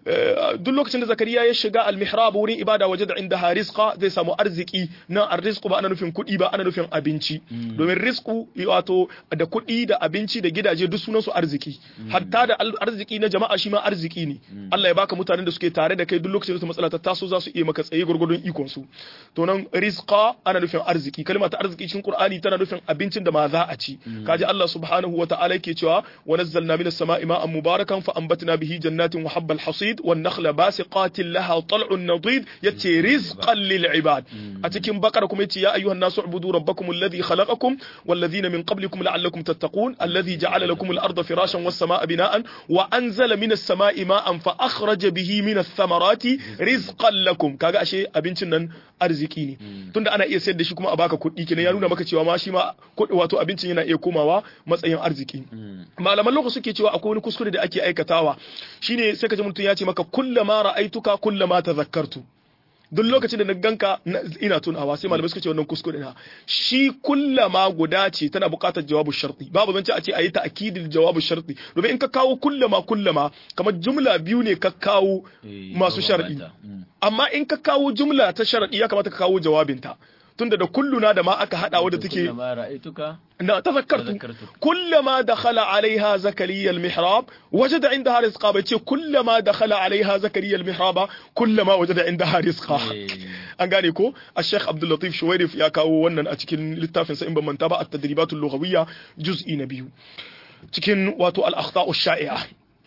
duk lokacin da zakariya ya shiga almihrab wurin ibada waje da inda rizqa zai samu arziki na arrizqu ba ana nufin kuɗi ba ana nufin abinci domin rizqu wato da kuɗi da abinci da gidaje duk sunan su arziki hatta da arziki na jama'a shi ma arziki ne Allah ya baka mutanen da suke tare da kai duk lokacin da matsala ta taso za su iya maka tsaye gurgurdun ikon su to nan rizqa ana nufin arziki kalma ta arziki cikin Qur'ani tana nufin abincin da ma za a ci kaji Allah subhanahu wa ta'ala yake cewa wa nazzalna minas sama'i ma'an mubarakan fa anbatna bihi jannatin wa habbal hasid wan nakhla basiqatin laha tal'un nadid yace rizqan lil ibad a cikin bakara kuma yace ya ayyuhan nasu ubudu rabbakum alladhi khalaqakum wal ladhina min qablikum la'allakum tattaqun alladhi ja'ala lakum al arda firashan was sama'a bina'an wa anzala minas sama'i ma'an fa akhraja bihi minas thamarati rizqan lakum kaga ashe abincin nan arziki ne tunda ana iya sayar da shi kuma a baka kuɗi kenan ya nuna maka cewa ma shi ma wato abincin yana iya komawa matsayin arziki malaman lokaci suke cewa akwai wani kuskure da ake aikatawa shine sai ka ji mutum ya ce maka kullama ra'aituka kullama tazakkartu duk lokacin da na ganka ina tunawa sai malamai suka ce wannan kuskure na shi kullama guda ce tana buƙatar jawabu sharti babu zance a ce a yi ta akidil jawabu sharti domin in ka kawo kullama kullama kamar jumla biyu ne ka kawo masu sharɗi amma in ka kawo jumla ta sharɗi ya kamata ka kawo jawabinta tunda da kulluna da ma aka hada wadda take na tazakkartu kullama dakhala alaiha zakariya almihrab wajada indaha rizqa bai ce kullama dakhala alaiha zakariya almihraba kullama wajada indaha rizqa an gane ko al-sheikh abdul latif shuwairif ya kawo wannan a cikin littafin sa in ban manta ba at-tadribatul lughawiyya juz'i na biyu cikin wato al-akhta'u shai'a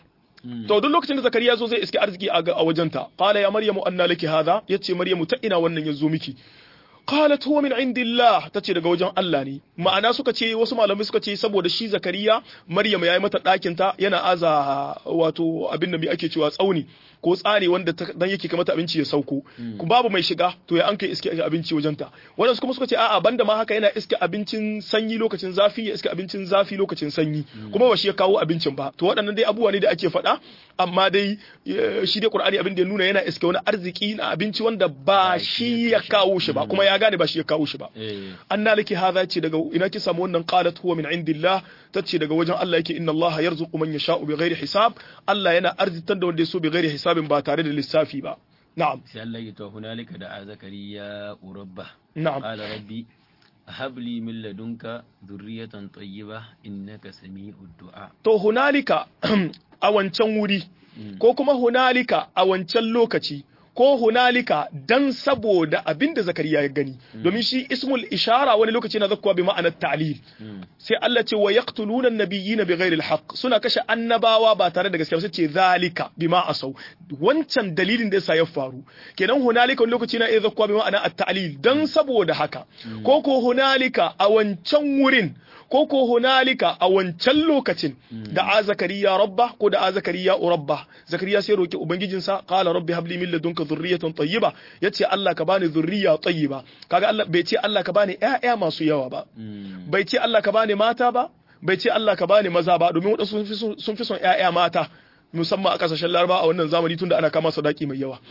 to duk lokacin da zakariya zo zai iske arziki a wajenta qala ya maryamu anna laki hadha yace maryamu ta ina wannan yazo miki qalat huwa min indillah tace daga wajen Allah ne ma'ana suka ce wasu malamai suka ce saboda shi zakariya maryam yayi mata ɗakin ta yana aza wato abin da mai ake cewa tsauni ko tsari wanda dan yake kamata abinci ya sauko ku babu mai shiga to ya an kai iske abinci wajen ta wadansu kuma suka ce a'a banda ma haka yana iske abincin sanyi lokacin zafi ya iske abincin zafi lokacin sanyi kuma ba shi ya kawo abincin ba to waɗannan dai abubuwa ne da ake faɗa amma dai shi dai Qur'ani abin da ya nuna yana iske wani arziki na abinci wanda ba shi ya kawo shi ba kuma ya gane ba shi ya kawo shi ba anna laki hadha ce daga ina ki samu wannan qalat huwa min indillah tace daga wajen Allah yake inna Allah yarzuqu man yasha'u bighairi hisab Allah yana arzitar da wanda ya so bighairi hisabin ba tare da lissafi ba na'am sai Allah ya to hunalika da zakariya urabba na'am qala rabbi هب لي من لدنك ذرية طيبة إنك سميع الدعاء to hunalika a wancan wuri ko kuma hunalika a wancan lokaci ko hunalika dan saboda abinda zakariya ya gani domin shi ismul ishara wani lokaci na zakkuwa bi ma'anar ta'lil sai Allah ce wa yaqtuluna an-nabiyina bighairi al-haqq suna kashe annabawa ba tare da gaskiya sai ce zalika bima asau wancan dalilin da yasa ya faru kenan hunalika wani lokaci na iya zakkuwa bi ma'anar at-ta'lil dan saboda haka ko ko hunalika a wancan wurin ko ko hunalika a wancan lokacin da a zakariya rabba ko da a zakariya rabba zakariya sai roki ubangijinsa qala rabbi habli min ladunka dhurriyatan tayyiba yace Allah ka bani dhurriya tayyiba kaga Allah bai ce Allah ka bani ƴaƴa masu yawa ba bai ce Allah ka bani mata ba bai ce Allah ka bani maza ba domin wadansu sun fi son ƴaƴa mata musamman a kasashen laraba a wannan zamani tunda ana kama sadaki mai yawa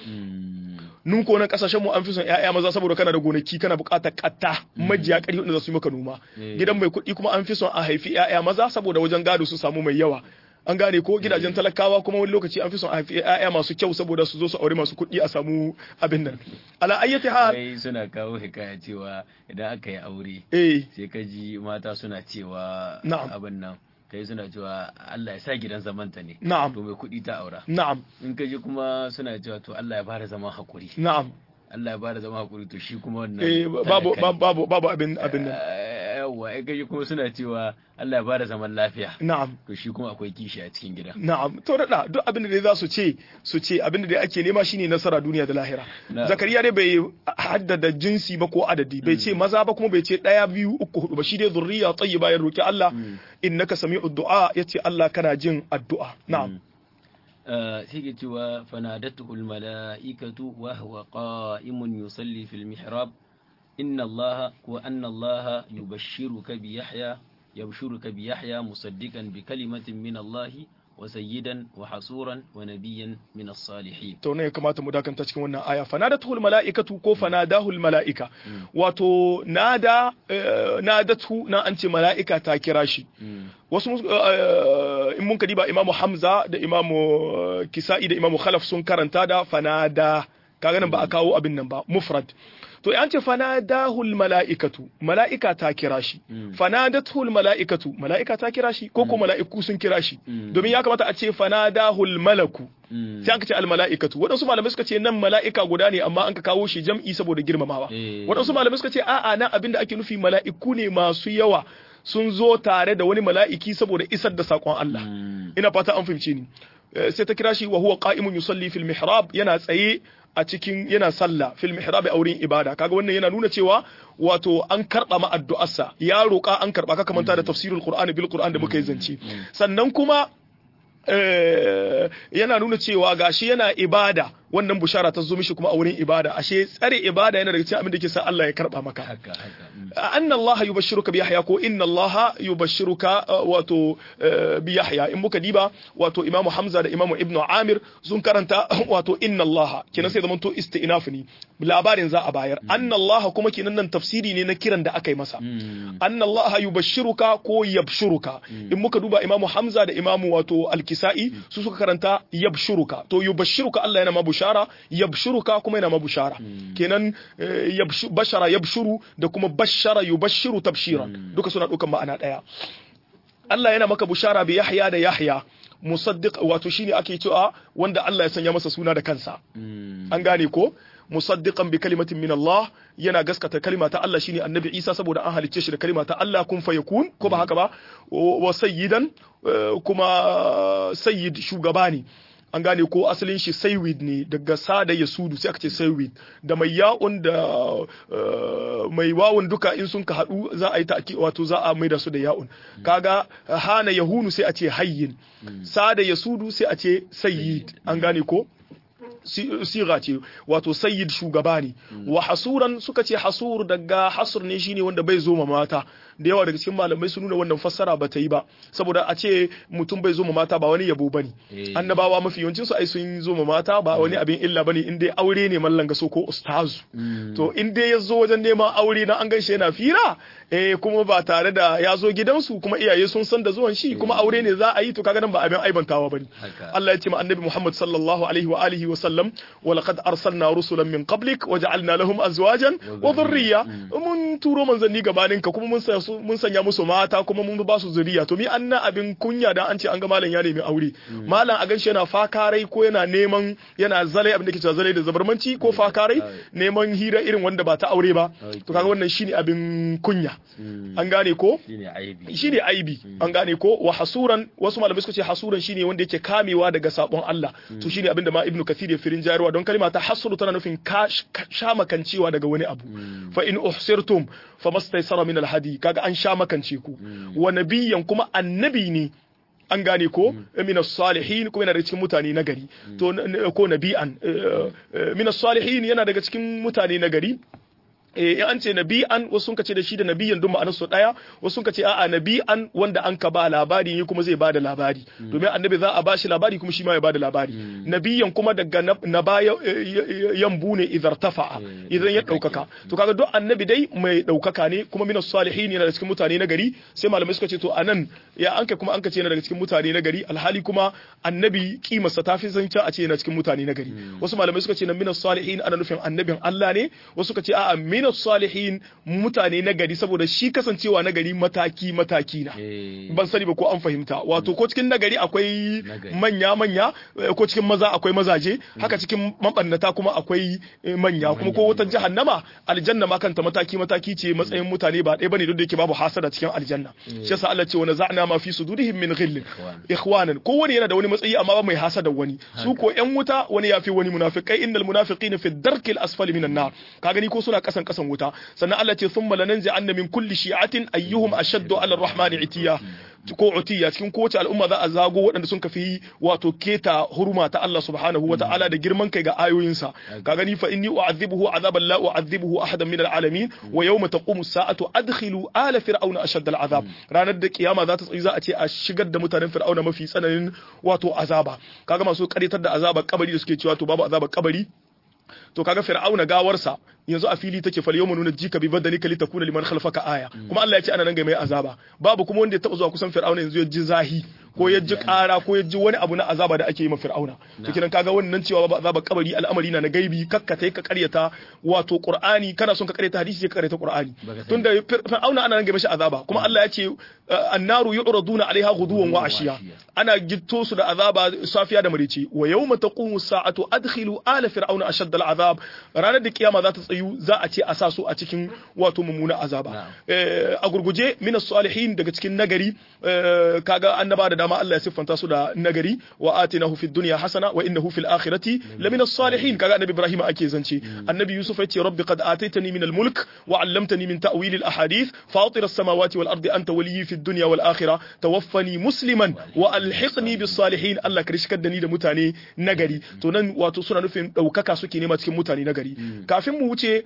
nun ko nan kasashen mu an fi son ƴaƴa maza saboda kana da gonaki kana buƙatar katta majiya ƙarfi wanda za su yi maka noma gidan mai kuɗi kuma an fi son a haifi ƴaƴa maza saboda wajen gado su samu mai yawa an gane ko gidajen talakawa kuma wani lokaci an fi son a haifi ƴaƴa masu kyau saboda su zo su aure masu kuɗi a samu abin nan ala ayyati hal sai suna kawo hikaya cewa idan aka yi aure eh sai ka ji mata suna cewa Na'am. abin nan kai suna cewa Allah ya sa gidan zamanta ne Na'am. to mai kuɗi ta aura na'am in ka ji kuma suna cewa to Allah ya bada zaman hakuri na'am Allah ya bada zaman hakuri to shi kuma wannan eh babu talaka ne. babu babu abin abin nan Eh, yawwa in ka ji kuma suna cewa Allah ya bada zaman lafiya na'am to shi kuma akwai kishi a cikin gida Na'am, to da duk abin da dai za su ce su ce abin da dai ake nema shine nasara duniya da lahira. Na'am. Zakariya dai bai haddada jinsi ba ko adadi, bai ce maza ba kuma bai ce ɗaya biyu uku hudu ba shi dai zurriya tayyiba ya roki Allah innaka sami'ud du'a yace Allah kana jin addu'a. Na'am. آه، سيجي توا فنادته الملائكة وهو قائم يصلي في المحراب إن الله وأن الله يبشرك بيحيى يبشرك بيحيى مصدقا بكلمة من الله وسيدا وحصورا ونبيا من الصالحين To ne ya kamata mu dakanta cikin wannan aya fanadatul mala'ikatu ko fanadahul mala'ika wato nada eh, nadatu na an ce mala'ika ta kira shi wasu eh, in mun kadiba imamu hamza da imamu eh, kisa'i da imamu khalaf sun karanta da fanada kaga nan ba a kawo abin nan ba mufrad to an ce fanadahul mala'ikatu mala'ika ta kira shi fanadatul mala'ikatu mala'ika ta kira shi ko ko mala'iku sun kira shi domin ya kamata a ce fanadahul malaku sai aka ce al mala'ikatu waɗansu malamai suka ce nan mala'ika guda ne amma an ka kawo shi jam'i saboda girmamawa Eh. waɗansu malamai suka ce a'a nan abin da ake nufi mala'iku ne masu yawa sun zo tare da wani mala'iki saboda isar da saƙon Allah ina fata an fahimce ni Eh, sai ta kira shi wa huwa qa'imun yusalli fil mihrab yana tsaye a cikin yana sallah fil mihrab a wurin ibada kaga wannan yana nuna cewa wato an karba ma addu'arsa ya roƙa an karba ka kamanta da tafsirul qur'ani bil qur'an da muka yi zance sannan kuma eh, yana nuna cewa gashi yana ibada wannan bushara ta zo mishi kuma a wurin ibada ashe tsare ibada yana daga cikin abin da ke sa Allah ya karba maka haka haka mm. anna Allah yubashshiruka bi Yahya ko inna Allah yubashshiruka uh, wato uh, bi Yahya in muka diba wato Imam Hamza da Imam Ibn Amir sun karanta wato inna Allah kenan sai zamanto istinaf ne labarin za a bayar anna Allah kuma kenan nan tafsiri ne na kiran da aka yi masa anna Allah yubashshiruka ko yabshuruka in muka duba Imam Hamza da Imam wato Al-Kisa'i su suka karanta yabshuruka to yubashshiruka Allah yana ma bushara yabshuruka kuma yana ma bushara kenan eh, yabshu- bashara yabshuru da kuma bashara yubashshiru tabshiran duka suna dukan ma'ana daya Allah yana maka bushara bi Yahya da Yahya musaddiq wato shine ake cewa wanda Allah ya sanya masa suna da kansa an gane ko musaddiqan bi kalimatin min Allah yana gaskata kalima ta Allah shine annabi Isa saboda an halicce shi da kalima ta Allah kun fayakun ko ba haka ba wa sayyidan eh, kuma sayyid shugaba ne an gane ko asalin shi saywid ne daga sada ya sudu sai aka ce saywid da mai ya'un da eh, mai wawun duka in sun ka haɗu za a yi ta'ki wato za a maida su da ya'un kaga hana yahunu sai a ce hayyin sada ya sudu sai a ce sayyid an gane ko si- siga ce wato sayyid shugaba ne wa hasuran suka ce hasur daga hasur ne shine wanda bai zo ma mata da yawa daga cikin malamai sun nuna wannan fassara ba ta yi ba saboda a ce mutum bai zo ma mata ba wani yabo bane Eh. annabawa mafi yawancin su ai sun zo ma mata ba wani abin illa bane in dai aure ne mallan gaso ko ustazu to in dai ya zo wajen neman aure na an gaishe yana fira eh kuma ba tare da ya zo gidansu kuma iyaye sun san da zuwan shi kuma aure ne za a yi to kaga nan ba abin aibantawa bane Haka. Allah ya ce ma annabi Muhammad sallallahu alaihi wa alihi wa sallam wasallam wa laqad arsalna rusulan min qablik wa ja'alna lahum azwajan wa dhurriyya mun turo manzanni gabanin ka kuma mun mun sanya musu mata kuma mun ba su zuriya to mi anna abin kunya dan an ce an ga malam ya nemi aure malam a ganshi yana fakarai ko yana neman yana zalai abin da ke cewa zalai da zabarmanci ko fakarai neman hira irin wanda ba ta aure ba to kaga wannan shine abin kunya an gane ko shine aibi an gane ko wa hasuran wasu malamai suka ce hasuran shine wanda yake kamewa daga sabon Allah to shine abin da ma ibnu kathir ya firin jayarwa don kalma ta hasuru tana nufin sha makancewa daga wani abu fa in uhsirtum famastaysara min alhadi kaga an sha makance ku wa nabiyyan kuma annabi ne an gane ko min salihin kuma yana daga cikin mutane na gari to ko nabi'an min salihin yana daga cikin mutane na gari in an ce nabi'an wasu sun ce da shi da nabiyan duk ma'anar su daya wasu sun ce a'a nabi'an wanda an ka ba labari ne kuma zai ba da labari domin annabi za a ba shi labari kuma shi ma ya ba da labari nabiyan kuma daga na baya yambu ne idan tafa'a idan ya daukaka to kaga duk annabi dai mai daukaka ne kuma minas salihin yana da cikin mutane na gari sai malamai suka ce to anan ya anka kuma an ka ce yana daga cikin mutane na gari alhali kuma annabi kimarsa ta fi zanta a ce yana cikin mutane na gari wasu malamai suka ce na minas salihin ana nufin annabin Allah ne wasu suka ce a'a minas salihin mutane na gari saboda shi kasancewa na gari mataki mataki na ban sani ba ko an fahimta wato ko cikin nagari akwai manya manya ko cikin maza akwai mazaje haka cikin mabannata kuma akwai manya kuma ko wata jahannama aljanna ma kanta mataki mataki ce matsayin mutane ba ɗaya bane duk da yake babu hasada cikin aljanna shi yasa Allah ce wa naza'na ma fi sudurihim min ghillin ikhwanan ko wani yana da wani matsayi amma ba mai hasada wani su ko yan wuta wani yafi wani munafiqai innal munafiqina fi darkil asfali minan nar ka gani ko suna kasan kasan wuta sannan Allah ce thumma lananzi anna min kulli shi'atin ayyuhum ashaddu ala ar-rahmani itiya ko utiya cikin kowace al'umma za a zago waɗanda sun kafi wato keta huruma ta Allah subhanahu wa ta'ala da girman kai ga ayoyinsa ka gani fa inni u'adhibuhu azaban la u'adhibuhu ahadan min al'alamin wa yawma taqumu as-sa'atu adkhilu ala fir'auna ashadda al'azab ranar da kiyama za ta tsayi za a ce a shigar da mutanen fir'auna mafi tsananin wato azaba kaga masu karitar da azabar kabari da suke cewa to babu azabar kabari to kaga fir'auna gawarsa yanzu a fili take fal yawma nuna jika bi badalika litakuna liman khalfaka aya kuma Allah ya ce ana nan ga mai azaba babu kuma wanda ya taba zuwa kusan fir'auna yanzu ya ji zahi ko ya ji ƙara ko ya ji wani abu na azaba da ake yi ma fir'auna to kiran kaga wannan cewa babu azaba kabari al'amari na na gaibi kakkata ka karyata wato qur'ani kana son ka karyata hadisi ka karyata qur'ani tunda fir'auna ana nan ga mashi azaba kuma Allah ya ce annaru yu'raduna alaiha ghuduwan wa ashiya ana gitto su da azaba safiya da marice wa yawma taqumu sa'atu adkhilu ala fir'auna ashadda al'azab ranar da kiyama za ta tsayu za a ce a sa su a cikin wato mummuna azaba a gurguje minas salihin daga cikin nagari kaga annaba da dama Allah ya siffanta su da nagari wa atinahu fid dunya hasana wa innahu fil akhirati lamina salihin kaga annabi Ibrahim ake zance annabi Yusuf yace rabbi qad ataitani min al mulk wa 'allamtani min ta'wil al ahadith fatir as samawati wal ardi anta waliyyi fid dunya wal akhirah tawaffani musliman wa alhiqni bis salihin Allah ka rishkar da ni da mutane nagari to nan wato suna nufin daukaka suke nema cikin mutane nagari kafin mu wuce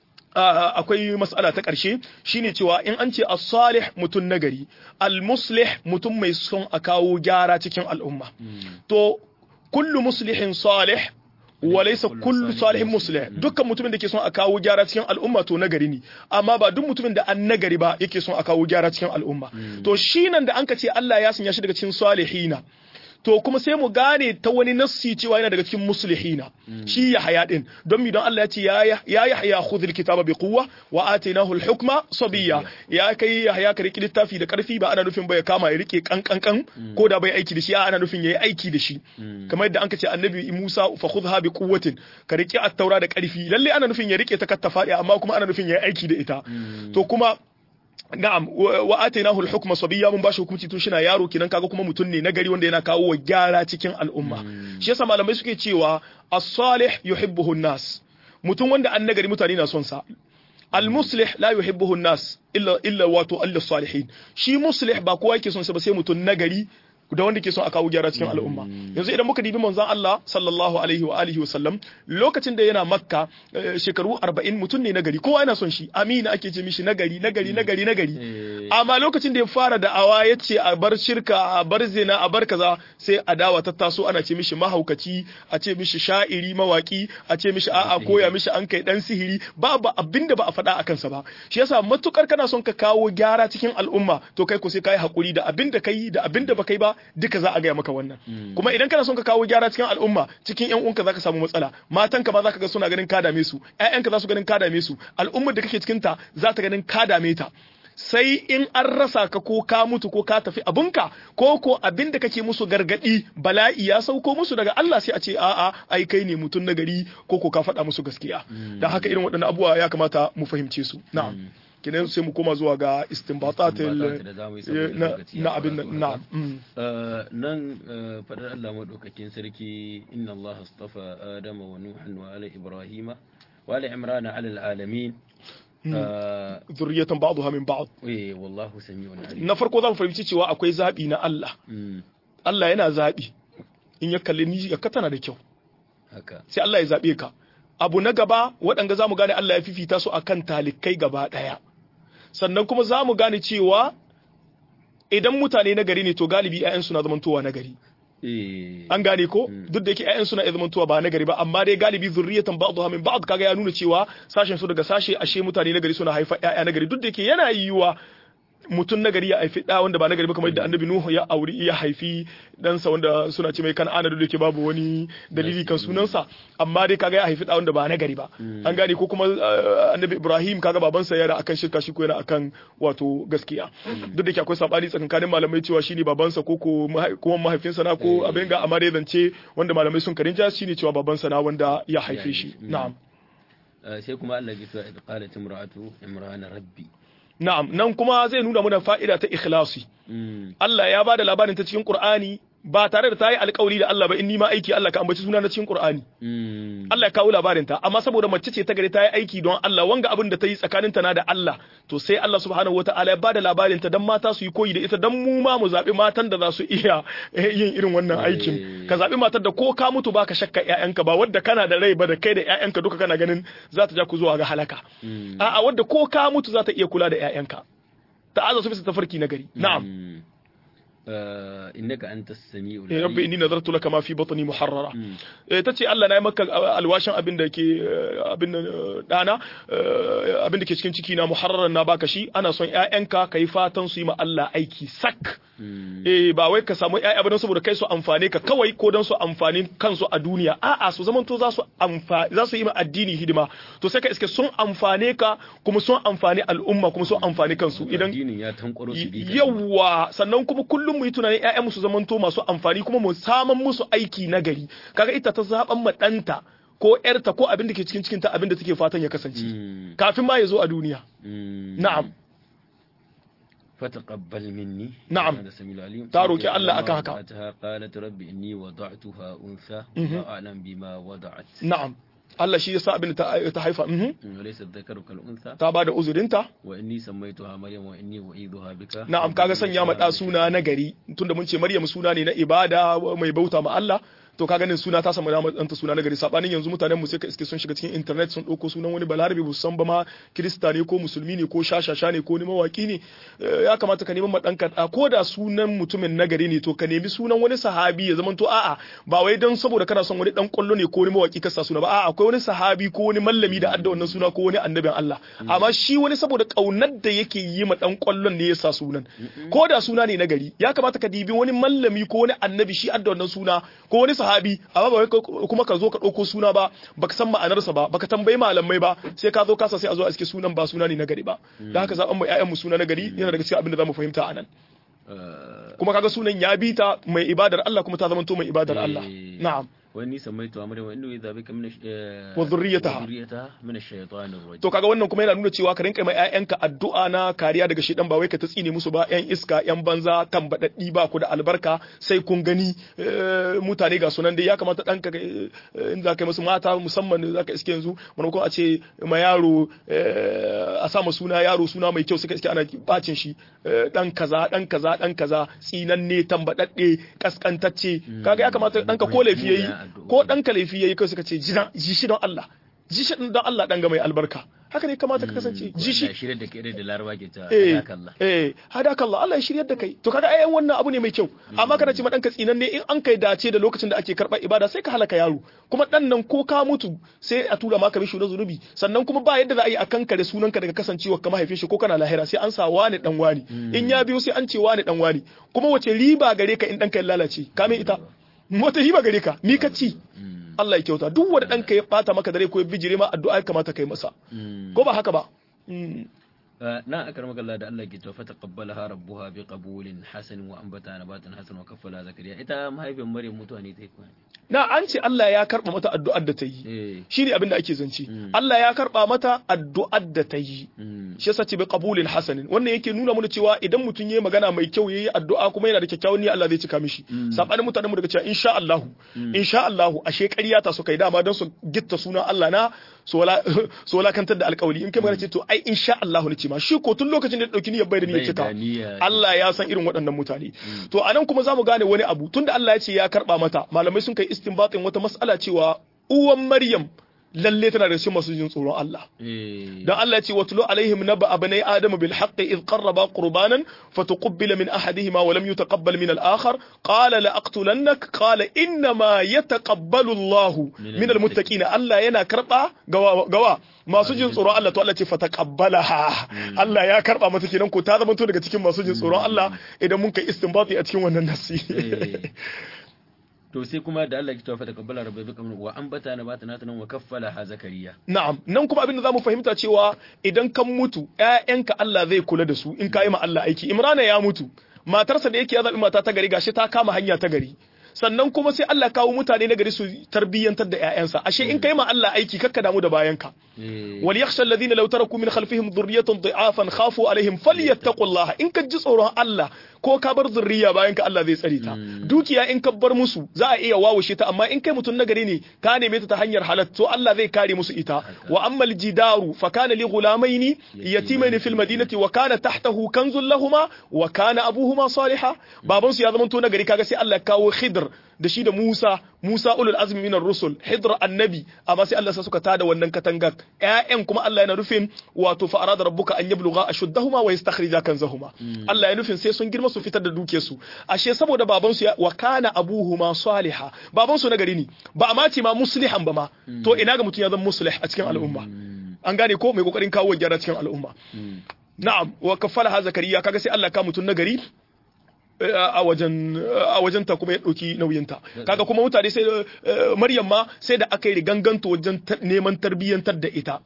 akwai mas'ala ta ƙarshe shine cewa in an ce as-salih mutum nagari al-muslih mutum mai son a kawo gyara cikin al'umma to kullu muslihin salih wa laysa kullu salihin muslih dukkan mutumin da ke son a kawo gyara cikin al'umma to nagari ne amma ba duk mutumin da an nagari ba yake son a kawo gyara cikin al'umma to shi nan da an ka ce Allah ya sanya shi daga cikin salihina to kuma sai mu gane ta wani nassi cewa yana daga cikin muslihina shi ya haya din don mi don Allah ya ce ya ya haya khudhil kitaba bi quwwa wa atainahu al hukma sabiyya ya kai ya haya ka riki littafi da karfi ba ana nufin ba ya kama ya rike kankankan ko da bai aiki da shi ana nufin yayi aiki da shi kamar yadda an ce annabi Musa fa khudha bi quwwatin ka riki at-taura da karfi lalle ana nufin ya rike ta kattafa amma kuma ana nufin yayi aiki da ita to kuma na'am wa atainahu al-hukma sabiyya mun bashi hukunci tun shina yaro kinan kaga kuma mutum ne nagari wanda yana kawo wa gyara cikin al'umma shi yasa malamai suke cewa as-salih yuhibbuhu an-nas mutum wanda an nagari mutane na son sa al-muslih la yuhibbuhu an-nas illa illa wato al-salihin shi muslih ba kowa yake son sa ba sai mutum nagari da wanda ke son a kawo gyara cikin al'umma yanzu idan muka dibi manzon Allah sallallahu alaihi wa alihi wasallam lokacin da yana makka shekaru 40 mutum ne nagari kowa yana son shi amina ake ce mishi nagari nagari nagari nagari amma lokacin da ya fara da'awa ya ce a bar shirka a bar zina a bar kaza sai adawa ta taso ana ce mishi mahaukaci a ce mishi sha'iri mawaki a ce mishi a'a koya mishi an kai dan sihiri babu abinda ba a faɗa a kansa ba shi yasa matukar kana son ka kawo gyara cikin al'umma to kai ko sai kai hakuri da abinda kai da abinda ba kai ba duka za a gaya maka wannan kuma idan kana son ka kawo gyara cikin al'umma cikin yan uwanka zaka samu matsala matanka ma zaka ga suna ganin ka dame su ƴaƴanka za su ganin ka dame su al'ummar da kake cikin ta za ta ganin ka dame ta sai in an rasa ka ko ka mutu ko ka tafi abinka ko ko abin da kake musu gargadi bala'i ya sauko musu daga Allah sai a ce a'a ai kai ne mutum na gari ko ko ka faɗa musu gaskiya dan haka irin waɗannan abubuwa ya kamata mu fahimce su na'am kinan sai mu koma zuwa ga istinbatatil na abin na nan fadar Allah madaukakin sarki inna Allah astafa adama wa nuhan wa ala ibrahima wa ala imrana ala alamin zurriyatan ba'dha min ba'd eh wallahu sami'un alim na farko zan fahimci cewa akwai zabi na Allah Allah yana zabi in ya kalli ni ya tana da kyau haka sai Allah ya zabe ka abu na gaba waɗanda zamu gane Allah ya fifita su akan talikai gaba ɗaya sannan kuma zamu gane cewa idan mutane na gari ne to galibi 'ya'yansu na zamantowa na gari an gane ko duk da yake ƴaƴan suna iya zamantowa ba na gari ba amma dai galibi zurriyatan ba'dha min ba'd kaga ya nuna cewa sashen su daga sashe ashe mutane na gari suna haifa ƴaƴa na gari duk da yake yana yiwuwa mutum na gari ya haifi ɗa wanda ba na gari ba kamar yadda annabi Nuhu ya auri ya haifi ɗansa wanda suna ce mai kan'ana da yake babu wani dalili kan sunansa amma dai kaga ya haifi ɗa wanda ba na gari ba an gane ko kuma annabi Ibrahim kaga babansa yana akan shirka shi ko yana akan wato gaskiya duk da yake akwai sabani tsakankanin malamai cewa shine babansa ko ko kuma mahaifinsa na ko abin ga amma dai zance wanda malamai sun karinja shine cewa babansa na wanda ya haife shi na'am sai kuma Allah ya ce idh qalat imra'atu imrana rabbi Na'am, nan kuma zai nuna mana fa'ida ta ikhlasi. Allah ya ba da labarin ta cikin Qur'ani ba tare da ta yi alkawari da Allah ba in nima aiki Allah ka ambaci suna na cikin Qur'ani. Allah ya kawo labarin ta, amma saboda mace ce ta gari ta yi aiki don Allah wanga abin da ta yi tsakanin ta na da Allah, to sai Allah subhanahu wata'ala ya ba da labarin ta dan mata su yi koyi da ita dan mu ma mu zaɓi matan da za su iya yin irin wannan aikin. Ka zaɓi matar da ko ka mutu baka shakka ƴaƴanka ba wadda kana da rai ba da kai da ƴaƴanka duka kana ganin za ta ja ku zuwa ga halaka. A'a wadda ko ka mutu za ta iya kula da ƴaƴanka. Ta'aza su bisa tafarki na gari. Na'am. innaka anta as-sami'u ya rabbi inni nadartu laka ma fi batni muharrara tace Allah na yi maka alwashin abin da ke abin dana abin da ke cikin ciki na muharraran na baka shi ana son ƴaƴanka kai fatan su yi ma Allah aiki sak eh ba wai ka samu ƴaƴa ba don saboda kai su amfane ka kawai ko don su amfani kansu a duniya a'a su zaman to za su amfani za su yi ma addini hidima to sai ka iske sun amfane ka kuma sun amfani al'umma kuma sun amfani kansu idan addinin ya tankwaro su bi yawa sannan kuma kullum mu yi tunanin ƴaƴan musu zamanto masu amfani kuma mu saman musu aiki na gari kaga ita ta zaban ma ɗanta ko ƴarta ko abin da ke cikin cikin ta abin da take fatan ya kasance kafin ma ya zo a duniya na'am فتقبل مني نعم هذا السميع العليم ta roki Allah akan haka وضعتها قالت رب إني وضعتها أنثى وأعلم بما وضعت na'am Allah shi yasa abin da ta haifa mhm وليس الذكر كالأنثى ta bada uzurinta وإني سميتها مريم وإني أعيذها بك na'am kaga sanya ma da suna na gari tunda mun ce Maryam suna ne na ibada mai bauta ma Allah to ka ganin suna ta samu damar ɗanta suna na gari sabanin yanzu mutanen mu sai ka iske sun shiga cikin internet sun ɗauko sunan wani balarabe ba san ba ma kirista ne ko musulmi ne ko shashasha ne ko ni mawaki ne ya kamata ka neman ɗanka ɗa ko da sunan mutumin na gari ne to ka nemi sunan wani sahabi ya zama to a'a ba wai don saboda kana son wani ɗan ƙwallo ne ko wani mawaki ka sa suna ba a'a akwai wani sahabi ko wani mallami da adda wannan suna ko wani annabin Allah amma shi wani saboda ƙaunar da yake yi ma ɗan ƙwallon ne ya sa sunan ko da suna ne na gari ya kamata ka dibi wani mallami ko wani annabi shi adda wannan suna ko wani sahabi amma ba kuma ka zo ka ɗauko suna ba baka san ma'anarsa ba baka tambayi malamai ba sai ka zo kasa sai a zo a iske sunan ba suna ne na gari ba da haka zaɓen mu ƴaƴan mu suna na gari yana daga cikin abin da zamu fahimta a nan kuma kaga sunan ya bi ta mai ibadar Allah kuma ta zama to mai ibadar Allah na'am وإني سميتها مريم وإنه إذا بك من الش... وذريتها وذريتها من الشيطان الرجيم to kaga wannan kuma yana nuna cewa ka rinka mai ƴaƴanka addu'a na kariya daga shedan ba wai ka ta tsine musu ba ƴan iska ƴan banza tambadaddi ba ku da albarka sai kun gani mutane ga sunan dai ya kamata ɗanka in za ka yi musu mata musamman za ka iske yanzu maimakon a ce ma yaro a sa ma suna yaro suna mai kyau suka iske ana bacin shi dan kaza dan kaza dan kaza tsinanne tambadadde kaskantacce kaga ya kamata ɗanka ko laifi yayi ko ɗanka laifi yayi kai suka ce ji shi don Allah ji shi don Allah ɗan ga mai albarka haka ne kamata ka kasance ji shi shirya da kai da laraba ke ta eh hadakallah eh hadakallah Allah ya shiryar da kai to kaga ai wannan abu ne mai kyau amma kana ce ma danka tsinan ne in an kai dace da lokacin da ake karɓar ibada sai ka halaka yaro kuma dan nan ko ka mutu sai a tura maka mishi na zunubi sannan kuma ba yadda za a yi a kankare sunanka daga kasancewa ka mahaifin shi ko kana lahira sai an sa wani dan wani in ya biyo sai an ce wani dan wani kuma wace riba gare ka in danka ya lalace ka mai ita wata riba gare ka ni ka ci Allah ya kyauta duk wanda ɗanka ya bata maka dare ko ya bijire ma addu'a ya kamata kai masa ko ba haka ba na akramaka Allah da Allah ke tofa taqabbalaha rabbuha bi qabulin hasan wa anbata nabatan hasan wa kaffala zakariya ita mahaifin Maryam mutuwa ne ta yi kuma na an ce Allah ya karba mata addu'ar da ta yi shine abin da ake zance Allah ya karba mata addu'ar da ta yi shi yasa ce bi qabulin hasanin wannan yake nuna mana cewa idan mutum yayi magana mai kyau yayi addu'a kuma yana da kyakkyawan niyya Allah zai cika mishi sabanin mutanen mu daga cewa insha Allah insha Allah ashe ƙarya ta su kai dama don su gitta sunan Allah na su walakantar da alkawali in kai magana ce to ai insha Allah ne ce ma shi ko tun lokacin da ya dauki niyyar bai da niyyar cika Allah ya san irin waɗannan mutane to anan kuma zamu gane wani abu tunda Allah ya ce ya karba mata malamai sun kai istinbatin wata mas'ala cewa uwan Maryam lalle tana da cikin masu jin tsoron Allah dan Allah ya ce watlu alaihim naba abnai adam bil haqqi id qarraba qurbanan fatuqbila min ahadihima wa lam yutaqabbal min al akhar qala la aqtulannak qala inna ma yataqabbalu Allah min al muttaqin Allah yana karba gawa gawa masu jin tsoron Allah to Allah ce fataqabbalaha Allah ya karba mata kenan ko ta zama to daga cikin masu jin tsoron Allah idan mun kai istinbati a cikin wannan nasi to sai kuma da Allah ya tawafa da kabbala rabbi bika min wa ambata na bata nata nan wa kaffala ha zakariya na'am nan kuma abin da zamu fahimta cewa idan kan mutu ƴaƴanka Allah zai kula da su in kai ma Allah aiki Imrana ya mutu matarsa da yake ya zabi mata ta gari gashi ta kama hanya ta gari sannan kuma sai Allah kawo mutane na gari su tarbiyyantar da ƴaƴansa ashe in kai ma Allah aiki kakka damu da bayanka wal yakhsha alladhina law taraku min khalfihim dhurriyatan dha'afan khafu alaihim falyattaqullaha in ka ji tsoron Allah ko ka bar zurriya bayan ka Allah zai tsare ta dukiya in ka bar musu za a iya wawushe ta amma in kai mutum na gari ne ka neme ta ta hanyar halal to Allah zai kare musu ita wa ammal jidaru fa kana li ghulamaini yatimaini fil madinati wa kana tahtahu kanzun lahumma wa kana abuhuma salihah baban su ya zama to na gari kaga sai Allah kawo khidr da shi da Musa Musa ulul azmi minar rusul hidr annabi amma sai Allah sa suka tada wannan katangar ƴaƴan kuma Allah yana nufin wato fa arada rabbuka an yablugha ashuddahuma wa yastakhrija kanzahuma Allah ya nufin sai sun girma su fitar da duke su ashe saboda baban su wa kana abuhuma saliha baban su nagari ne ba a mace ma muslihan ba ma to ina ga mutum ya zama muslih a cikin al'umma an gane ko mai kokarin kawo gyara cikin al'umma na'am wa kafala zakariya kaga sai Allah ka mutum nagari a wajen a wajen ta kuma ya ɗauki nauyinta kaga kuma mutane sai Maryam ma sai da aka yi riganganto wajen neman tarbiyyantar da ita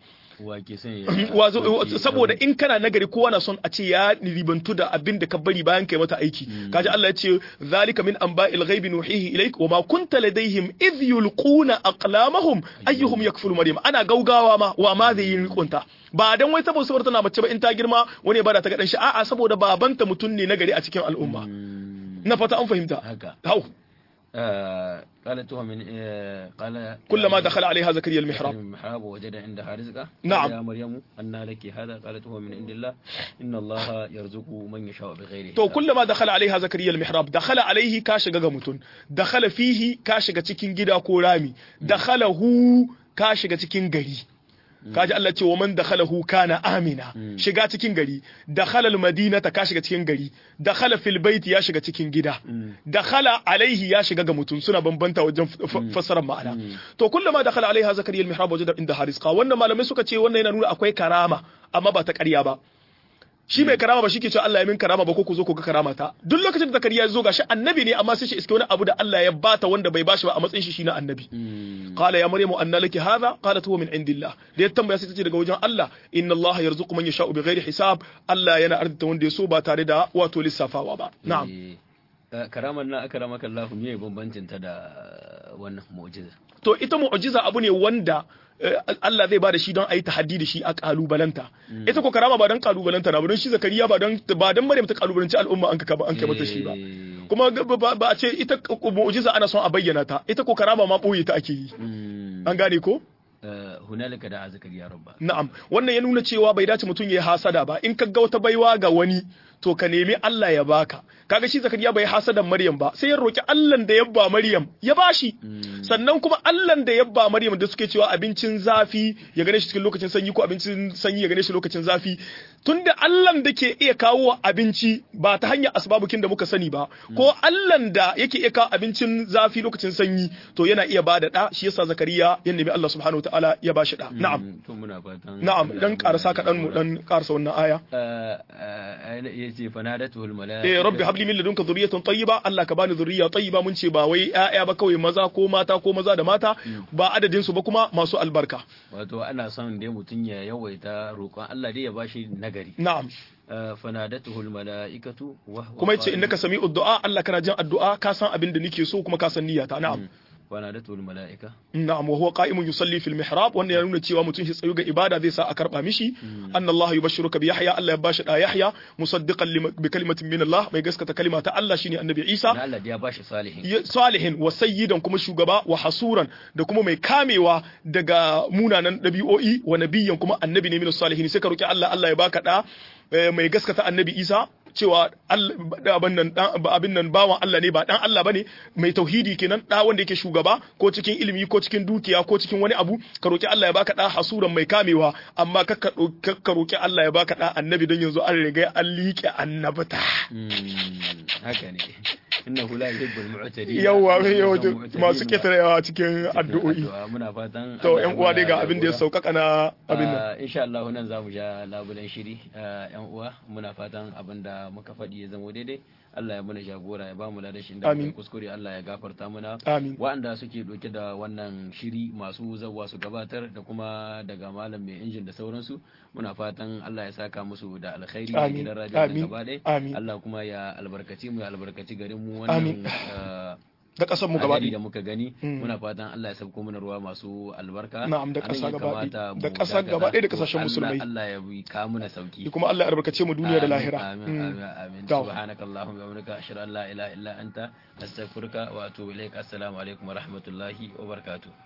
saboda in kana nagari kowa na son a ce ya ribantu da abin da ka bari bayan kai mata aiki kaji Allah ya ce zalika min anba'il ghaibi nuhihi ilaik wa ma kunta ladaihim idh yulquna aqlamahum ayyuhum yakfulu maryam ana gaugawa ma wa ma zai yi rikunta ba dan wai saboda saboda tana mace ba in ta girma wani ya bada ta ga dan shi a'a saboda babanta mutum ne nagari a cikin al'umma na fata an fahimta hau قالت هو من قال كلما دخل عليها زكريا المحراب المحراب وجد عندها رزقا نعم يا مريم أن لك هذا قالت هو من عند الله إن الله يرزق من يشاء بغير to kullama dakhala alaiha zakariya almihrab dakhala alaihi ka shiga ga mutun dakhala fihi ka shiga cikin gida ko rami dakhalahu ka shiga cikin gari kaji Allah ce wa man dakhalahu kana amina shiga cikin gari dakhala almadinata ka shiga cikin gari dakhala fil baiti ya shiga cikin gida dakhala alaihi ya shiga ga mutum suna bambanta wajen fassarar ma'ana to kullama dakhala alaiha zakariya almihrab wajada inda harisqa wannan malamai suka ce wannan yana nuna akwai karama amma ba ta ƙarya ba shi mai karama ba shi ke cewa Allah ya min karama ba ko ku zo ku ga karama ta duk lokacin da zakariya ya zo gashi annabi ne amma sai shi iske wani abu da Allah ya bata wanda bai bashi ba a matsayin shi shi na annabi qala ya maryamu anna laki hadha qalat huwa min indillah da ya tambaya sai tace daga wajen Allah inna Allah yarzuqu man yasha'u bighairi hisab Allah yana arzita wanda ya so ba tare da wato lissafawa ba na'am karamar na akramaka Allah me bambancin ta da wannan mu'jiza to ita mu'jiza abu ne wanda Allah zai bada shi don a yi tahaddi da shi a kalubalanta ita ko karama ba don kalubalanta na ba don shi zakariya ba don ba don Maryam ta kalubalanci al'umma an ka an kai mata shi ba kuma ba a ce ita mu'jiza ana son a bayyana ta ita ko karama ma boye ta ake yi an gane ko hunalika da zakariya rabba na'am wannan ya nuna cewa bai dace mutum ya yi hasada ba in ka ga wata baiwa ga wani to ka nemi Allah ya baka kaga shi zakariya bai hasadan maryam ba sai ya roki Allah da ya ba maryam ya bashi sannan kuma Allah da ya ba maryam da suke cewa abincin zafi ya gane shi cikin lokacin sanyi ko abincin sanyi ya gane shi lokacin zafi tunda Allah da ke iya kawo abinci ba ta hanyar asbabukin da muka sani ba ko Allah da yake iya kawo abincin zafi lokacin sanyi to yana iya bada da shi yasa zakariya ya nemi Allah subhanahu wataala ya bashi da na'am to muna fatan na'am dan karasa kaɗan mu dan karasa wannan aya yace fanadatu al malaika eh rabbi habli min ladunka dhurriyatan tayyiba Allah ka bani dhurriya tayyiba mun ce ba wai ƴaƴa ba kawai maza ko mata ko maza da mata ba adadin su ba kuma masu albarka wato ana son dai mutun ya yawaita roƙon Allah dai ya bashi nagari na'am fanadatuhu almalaikatu wa kuma yace innaka sami'ud du'a Allah kana jin addu'a ka san abin da nake so kuma ka san niyyata na'am fanadatuhu almalaika na'am wa huwa qa'imun yusalli fil mihrab wannan ya nuna cewa mutum shi tsayu ga ibada zai sa a karba mishi anna Allah yubashshiruka bi Yahya Allah ya bashi da Yahya musaddiqan bi kalimatin min Allah mai gaskata kalima ta Allah shine annabi Isa Allah ya bashi salihin salihin wa sayyidan kuma shugaba wa hasuran da kuma mai kamewa daga munanan dabi'o'i wa nabiyyan kuma annabi ne min salihin sai ka roki Allah Allah ya baka da mai gaskata annabi Isa cewa abin nan abin nan bawan Allah ne ba dan Allah bane mai tauhidi kenan da wanda yake shugaba ko cikin ilimi ko cikin dukiya ko cikin wani abu ka roki Allah ya baka da hasuran mai kamewa amma ka ka roki Allah ya baka da annabi don yanzu an riga an liƙe annabta haka ne innahu la yuhibbul mu'tadin yawa yawa masu ketarewa cikin addu'o'i muna fatan to yan uwa dai ga abin da ya sauƙaƙa na abin nan insha Allah nan zamu ja labulan shiri yan uwa muna fatan abin da muka faɗi ya zama daidai Allah ya mana jagora ya bamu ladashin da muka kuskure Allah ya gafarta mana waɗanda suke ɗauke da wannan shiri masu zawwa su gabatar da kuma daga malam mai injin da sauransu muna fatan Allah ya saka musu da alkhairi a gidan radio da gaba ɗaya Allah kuma ya albarkaci mu ya albarkaci garin mu wannan da kasar mu gaba da muka gani muna fatan Allah ya sabko mana ruwa masu albarka na'am da kasa gaba da kasa gaba da kasashen musulmai Allah ya bi ka muna sauki kuma Allah ya albarkace mu duniya da lahira amin amin amin subhanakallahumma wa bihamdika ashhadu an la ilaha illa anta astaghfiruka wa atubu ilaik assalamu alaikum wa rahmatullahi wa barakatuh